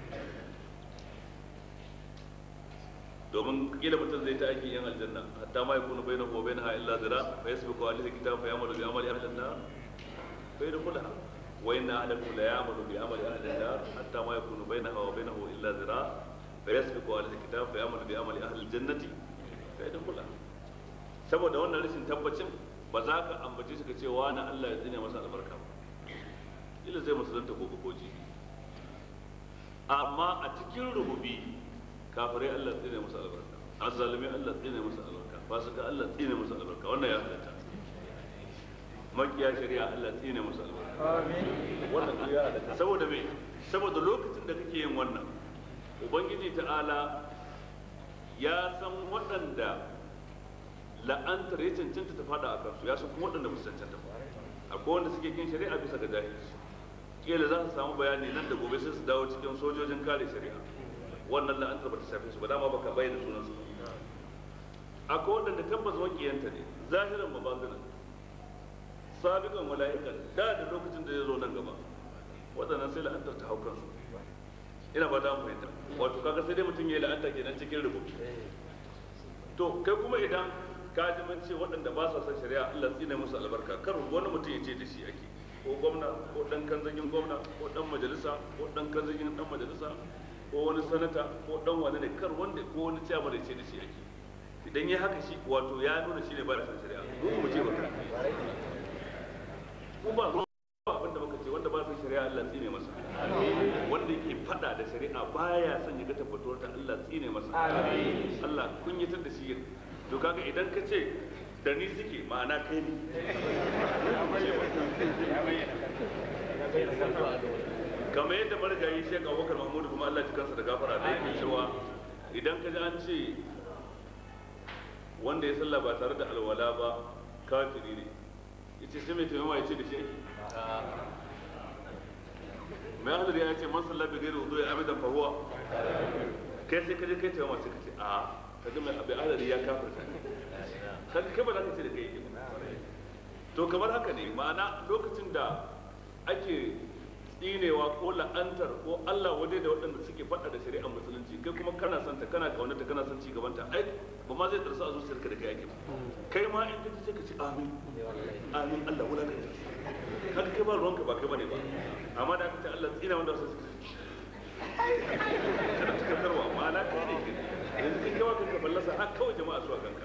domin kila mutum zai ta aiki yan aljanna hatta ma yakunu bainahu wa bainaha illa zira fa yasbiqu alayhi kitab fa ya'malu bi amali ahli an-nar fa yadkhulaha wa inna ahadakum la ya'malu bi amali ahli an-nar hatta ma yakunu bainaha wa bainahu illa zira fa yasbiqu alayhi kitab fa ya'malu bi amali ahli al-jannati fa kai da kula saboda wannan rashin tabbacin ba za ka ambace shi ka ce wa na Allah ya tsine masa albarka ba ila zai musulunta gobe ko jibi amma a cikin rububi kafirai Allah tsine masa albarka azzalimi Allah tsine masa albarka fasika Allah tsine masa albarka wannan ya halatta makiya shari'a Allah tsine masa albarka wannan duk ya halatta saboda me saboda lokacin da kake yin wannan ubangiji ta'ala ya san waɗanda la'antar ya cancanta ta fada a kansu ya san kuma waɗanda ba su cancanta ba akwai wanda suke kin shari'a bisa ga jahilci kila za su samu bayani nan da gobe sai su dawo cikin sojojin kare shari'a wannan la'antar ba ta shafe su ba dama baka bayyana sunan su akwai waɗanda tabbas wakiyanta ne zahiran mabazinan sabiqan mala'ikan da da lokacin da ya zo nan gaba waɗannan sai la'antar ta hau kansu ina ba ta fahimta wato kaga sai dai mutum ya yi la'anta kenan cikin rubutu to kai kuma idan ka ji mun ce waɗanda ba sa son shari'a Allah tsine musu albarka kar wani mutum ya ce da shi ake ko gwamna ko dan kanzagin gwamna ko dan majalisa ko dan kanzagin dan majalisa ko wani sanata ko dan wani ne kar wanda ko wani ciyaman ya ce da shi ake idan ya haka shi wato ya nuna shi ne ba da son shari'a mu mu ce ba mu ba abin da muka ce wanda ba son shari'a Allah tsine masa wanda yake fada da shari'a baya son ya ga tabbatuwar ta Allah tsine masa Allah kunyatar da shi to kaga idan ka ce da ni suke ma'ana kai ne kamar yadda marigayi shek abubakar mahmudu kuma Allah ji kansa da gafara da yake cewa idan ka ji an ce wanda ya sallah ba tare da alwala ba kafiri ne yace sai mai taimama ya ce da shi mai hadar ya ce man sallah bi gairi wudu ya abidan fa huwa kai sai ka je kai taimama sai ka ce a kaga mai abin hadari ya kafirta kaga kai ba za ka ce da kai yake to kamar haka ne ma'ana lokacin da ake tsinewa ko la'antar ko Allah waje da waɗanda suke faɗa da shari'ar musulunci kai kuma kana son ta kana kaunata kana son ci gaban ta ai ba ma zai tarsa a zuciyarka da kai ake kai ma in kaji sai ka ce amin amin Allah wala ka kaga kai ba ruwanka ba kai bane ba amma da aka ce Allah tsina wanda su kada ta karkarwa ma'ana kai ne yanzu kai kawa kanka ballasa har kawai jama'a su a kanka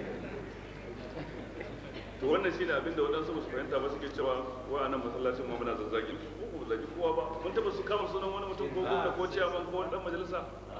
to wannan shine abin da waɗansu ba su fahimta ba suke cewa wa nan masallacin mu muna zazzagin ko ko zagi kowa ba mun taba su kama sunan wani mutum ko gwamna ko ciyaman ko wani dan majalisa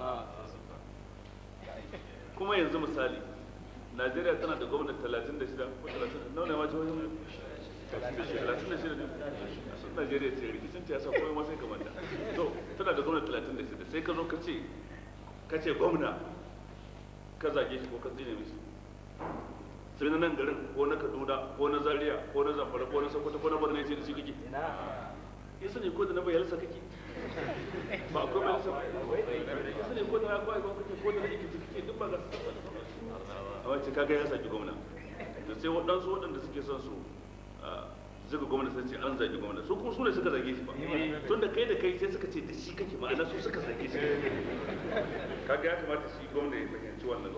kuma yanzu misali Najeriya tana da gwamnati 36 ko 30 nawa ne ma jihohin 36 ne a sun Najeriya ce rikicin ta yasa kowa ma sai kamanta to tana da gwamnati 36 sai ka zo ka ce ka ce gwamna ka zage shi ko ka tsine mishi sai na nan garin ko na kaduna ko na zaria ko na zamfara ko na sokoto ko na borno ce da shi kake ya sani ko da na bayar sa kake ba akwai bayar sa ya sani ko da na kwai ko kake ko da na ikiti kake duk ba ga su a wacce kaga ya saki gwamna da sai waɗansu waɗanda suke son su zuga gwamna sai ce an zagi gwamna su kuma su ne suka zage shi ba tun da kai da kai sai suka ce da shi kake ma'ana su suka zage shi kaga ya kamata shi gwamna ya fahimci wannan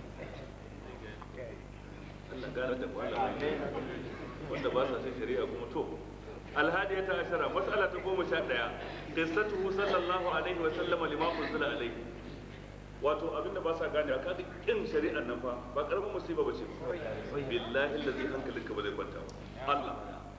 Allah gane da malamai wanda ba sa son shari'a kuma to alhadiya ta ashara mas'ala ta goma sha ɗaya qissatuhu sallallahu alaihi wa sallama lima unzila alaihi wato abinda ba sa gane ka ga kin shari'ar nan fa ba karamin musiba bace billahi allazi hankalinka ba zai kwanta ba Allah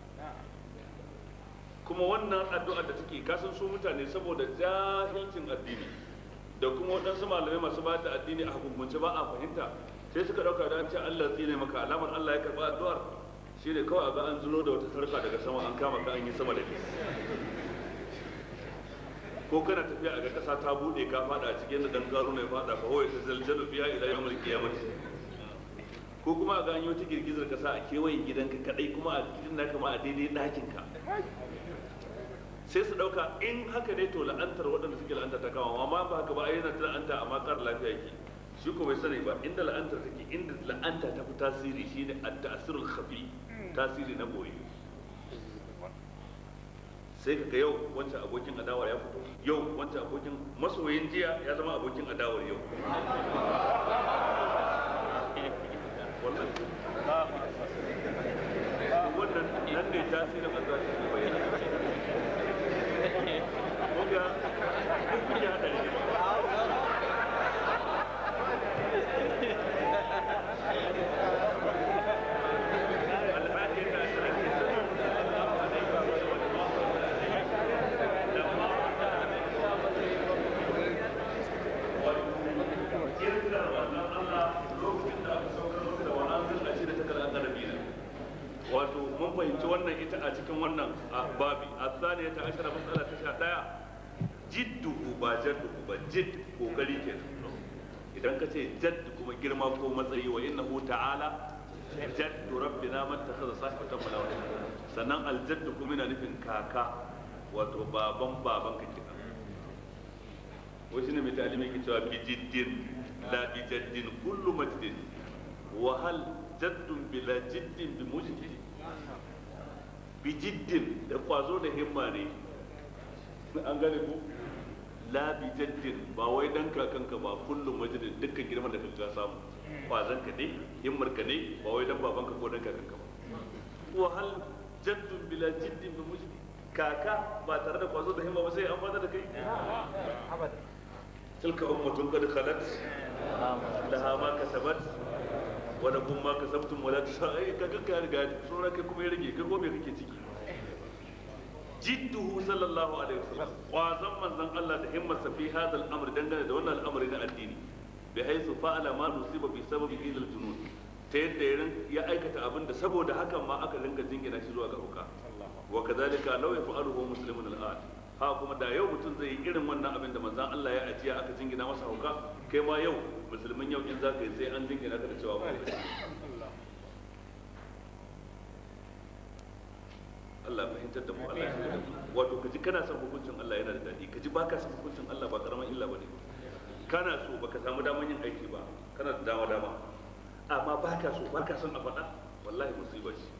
kuma wannan addu'ar da take kasan su mutane saboda jahilcin addini da kuma waɗansu malamai masu ba da addini a hukumance ba a fahimta sai suka ɗauka da an ce Allah tsine maka alamar Allah ya karɓa addu'ar shi ne kawai a ga an zulo da wata sarka daga sama an kama ka an yi sama da ke ko kana tafiya a ga ƙasa ta buɗe ka faɗa a cikin da dan garu ne faɗa fa hoye ta zaljalu fiya ila yawmul qiyamah ko kuma a ga an yi wata girgizar ƙasa a kewayen gidanka kadai kuma a gidan naka ma a daidai ɗakin ka sai su ɗauka in haka ne to la'antar waɗanda suke la'anta ta kama amma ba haka ba a yana ta la'anta amma ƙara lafiya yake shi ko bai sani ba inda la'antar take inda la'anta ta fi tasiri shine at-ta'sirul khafi tasiri na boye sai kaga yau wancan abokin adawar ya fito yau wancan abokin masoyin jiya ya zama abokin adawar yau wannan wannan nan ne tasirin azabi ke bayyana Kuga, kun ya hadari ne wannan ita a cikin wannan babi asaniya ta ashara matsala ta sha daya jidduhu ba jadduhu ba jidd kokari ke idan ka ce jadd kuma girma ko matsayi wa innahu ta'ala jaddu rabbina man takhadha sahibatan wala walada sannan aljaddu kuma yana nufin kaka wato baban baban ka kenan wai shine mai talimi ke cewa bi jiddin la bi jaddin kullu majdin wa hal jaddun bila jiddin bi mujdi bi jiddin da kwazo da himma ne an gane ko la bi jaddin ba wai dan kakanka ba kullum majdin dukkan girman da kaga samu kwazon ka ne himmar ka ne ba wai dan babanka ko dan kakanka ba wa hal jaddun bila jiddin bi mujdi kaka ba tare da kwazo da himma ba sai an fada da kai tilka ummatun qad khalat laha ma kasabat wa lakum ma kasabtum wala tusai kaga ka riga sura kai kuma ya rage kai ko me kake ciki jidduhu sallallahu alaihi wasallam kwazon manzon Allah da himmarsa fi hadha al-amr dangane da wannan al'amari na addini bi haythu fa'ala ma nusiba bi sababi ila al-junun ta yadda ya aikata abin da saboda hakan ma aka rinka jingina shi zuwa ga hauka wa kadhalika law yaf'aluhu muslimun al-an ha kuma da yau mutum zai yi irin wannan abin da manzon Allah ya ajiya aka jingina masa hauka kai ma yau musulmin yau in zaka yi sai an jingina ka da cewa ba Allah fahimtar da mu Allah ya da mu wato kaji kana son hukuncin Allah yana da dadi kaji baka son hukuncin Allah ba karaman illa bane kana so baka samu daman yin aiki ba kana da dama dama amma baka so baka son a faɗa wallahi musiba ce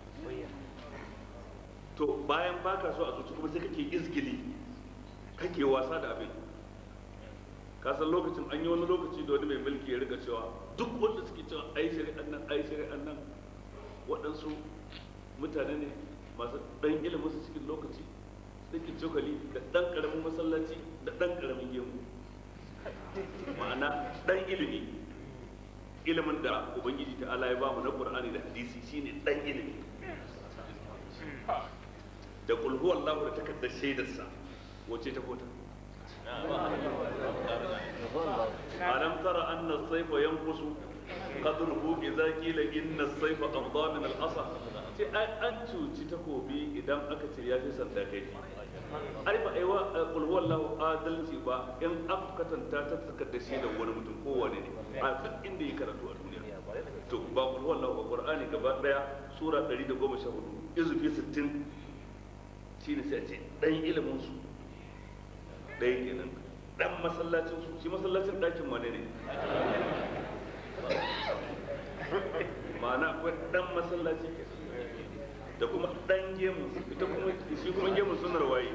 to bayan baka so a zuci kuma sai kake izgili kake wasa da abin ka san lokacin an yi wani lokaci da wani mai mulki ya rika cewa duk wanda suke cewa ai shari'an nan ai shari'an nan waɗansu mutane ne masu ɗan ilimin su cikin lokaci cikin cokali da ɗan ƙaramin masallaci da ɗan ƙaramin gemu ma'ana ɗan ilimi ilimin da ubangiji ta ala ya bamu na qur'ani da hadisi shine ɗan ilimi da kul huwa Allah da takardar shaidarsa wace ta kota alam tara anna as-sayfa yanqusu qadruhu idza qila inna as-sayfa amda min al-asa ce an cuci takobi idan aka ce ya fi sanda kai ai ba ai wa kul huwa Allah adalci ba in aka katanta ta takardar shaidar wani mutum kowane ne a duk inda ya karatu a duniya to ba kul huwa Allah ba qur'ani gaba daya sura 114 izufi 60 shine sai a ce dan ilimin su ɗaya kenan dan masallacin su shi masallacin ɗakin wane ne ma'ana akwai dan masallaci ke da kuma dan gemu ita kuma shi kuma gemu sunar waye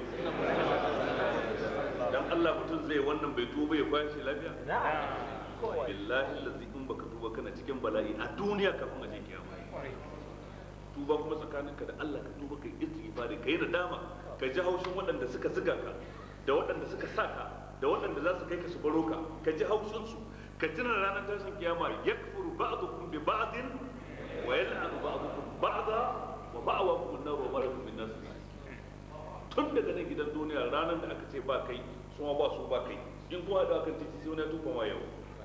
dan Allah mutum zai wannan bai tuba ya kwashi lafiya billahi allazi in baka tuba kana cikin bala'i a duniya kafin a je kiyama tuba kuma tsakaninka da Allah ka tuba kai istighfari kai nadama ka ji haushin waɗanda suka ziga ka da waɗanda suka sa ka da waɗanda za su kai ka su baro ka ka ji haushin su ka tuna ranar tashin kiyama yakfuru ba'dukum bi ba'din wa yal'anu ba'dukum ba'da wa ma'awakum an-nar wa marakum min nas tun daga nan gidan duniya ranar da aka ce ba kai su ma ba su ba kai in kuma da aka titi sai wani ya tufa ma yau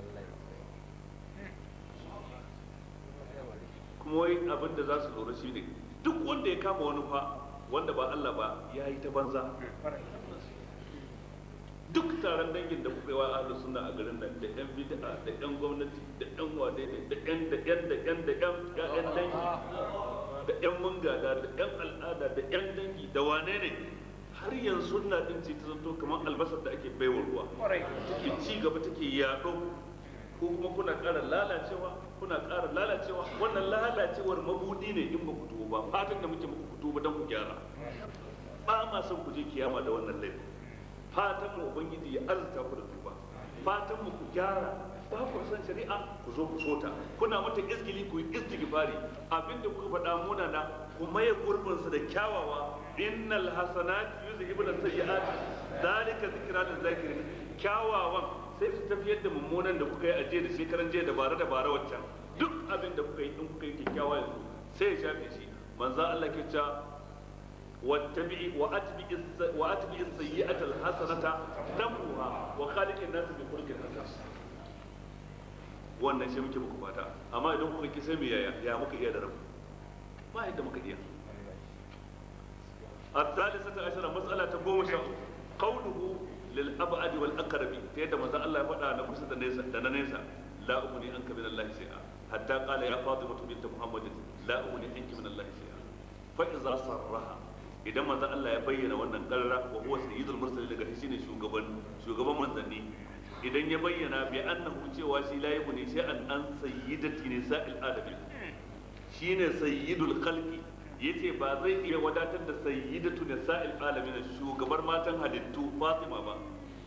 kuma wai abin da za su lura shi ne duk wanda ya kama wani fa wanda ba Allah ba ya yi ta banza duk taron dangin da kuka yi wa ahlus sunna a garin nan da yan bid'a da yan gwamnati da yan wade da yan da yan da yan da yan yan dangi da yan mungada da yan al'ada da yan dangi da wane ne har yanzu sunna din ce ta zanto kamar albasar da ake baiwa ruwa take ci gaba take yaɗo ko kuma kuna ƙara lalacewa kuna ƙara lalacewa wannan lalacewar mabudi ne in ba ku tuba ba fatan da muke muku tuba don ku gyara ba ma son ku je kiyama da wannan laifin fatan mu ubangiji ya arzuta ku da tuba fatan mu ku gyara ba ku san shari'a ku zo ku sota kuna mata izgili ku yi istighfari abinda kuka faɗa muna na ku maye gurbin su da kyawawa innal hasanat yuzhibuna sayyi'at zalika zikra lil zakirin kyawawan sai su tafiyar da mummunan da kuka yi a jiya da shekaran jiya da bara da bara waccan duk abin da kuka yi in kuka yi kyakkyawa yanzu sai ya shafe shi manzo Allah ke cewa واتبعي واتبع واتبع السيئة الحسنة تمحوها وخالق الناس بخلق حسن wannan shi muke muku fata amma idan kuka ki sai mu yaya ya muka iya da rabu ba yadda muka iya الثالثة عشرة مسألة تقوم شاء قوله للأبعد والأقرب تيدا ماذا الله يفعل أنا كسد نيسا دنا نيسا لا أغني عنك من الله شيئا حتى قال يا فاطمة بنت محمد لا أغني عنك من الله شيئا فإذا صرها idan manzon Allah ya bayyana wannan karra wa huwa sayyidul mursalin daga shi ne shugaban shugaban manzanni idan ya bayyana bi annahu cewa shi la yabuni shay'an an sayyidati nisa'il alamin shine sayyidul khalqi yace ba zai iya wadatar da sayyidatu nisa'il alamin shugabar matan halittu Fatima ba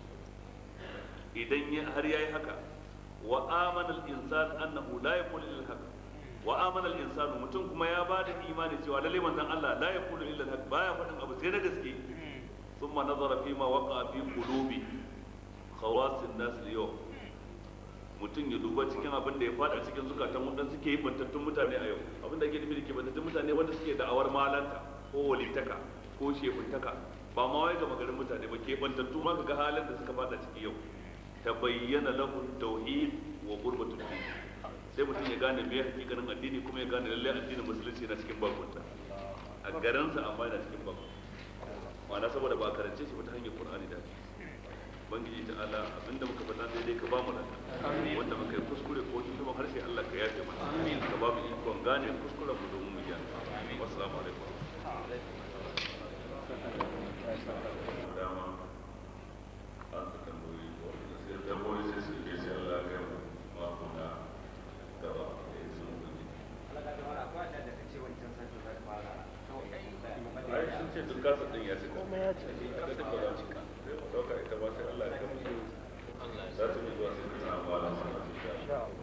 idan ya har yayi haka wa amana al-insan annahu la yaqulu illa al-haq wa amana al-insan mutum kuma ya bada imani cewa lalle manzon Allah la yaqulu illa al-haq baya faɗin abu sai na gaske thumma nazara fi ma waqa fi qulubi khawas an-nas al-yawm mutum ya duba cikin abin da ya fada cikin zukatan waɗanda suke yi bantattun mutane a yau abin da ake nufi da ke bantattun mutane wanda suke da'awar malanta ko walitaka ko shefuntaka ba ma wai ga magarin mutane ba ke bantattu ma ga halin da suka fada ciki yau ta bayyana lahu tauhid wa gurbatul din sai mutum ya gane me hakikanin addini kuma ya gane lallai addinin musulunci na cikin bakunta a garinsa amma yana cikin bakunta ma'ana saboda ba a karance shi ba ta hanyar qur'ani da ubangiji ta ala abinda muka faɗa daidai ka ba mu nan wanda muka yi kuskure ko tuntuban harshe Allah ka yafe mana ka ba mu ikon gane kuskuren mu domin mu gyara wassalamu alaikum dama an ta tambayi ko sai tambayi sai su ke sai Allah ya mu mako na gaba da ya sun gudu ai sun ce duk kasa din ya ce kuma ya ce kada duk ba za mu sai mu dauka ita ba sai Allah ya kai mu za ta yi zuwa sai ta samu malam sama insha Allah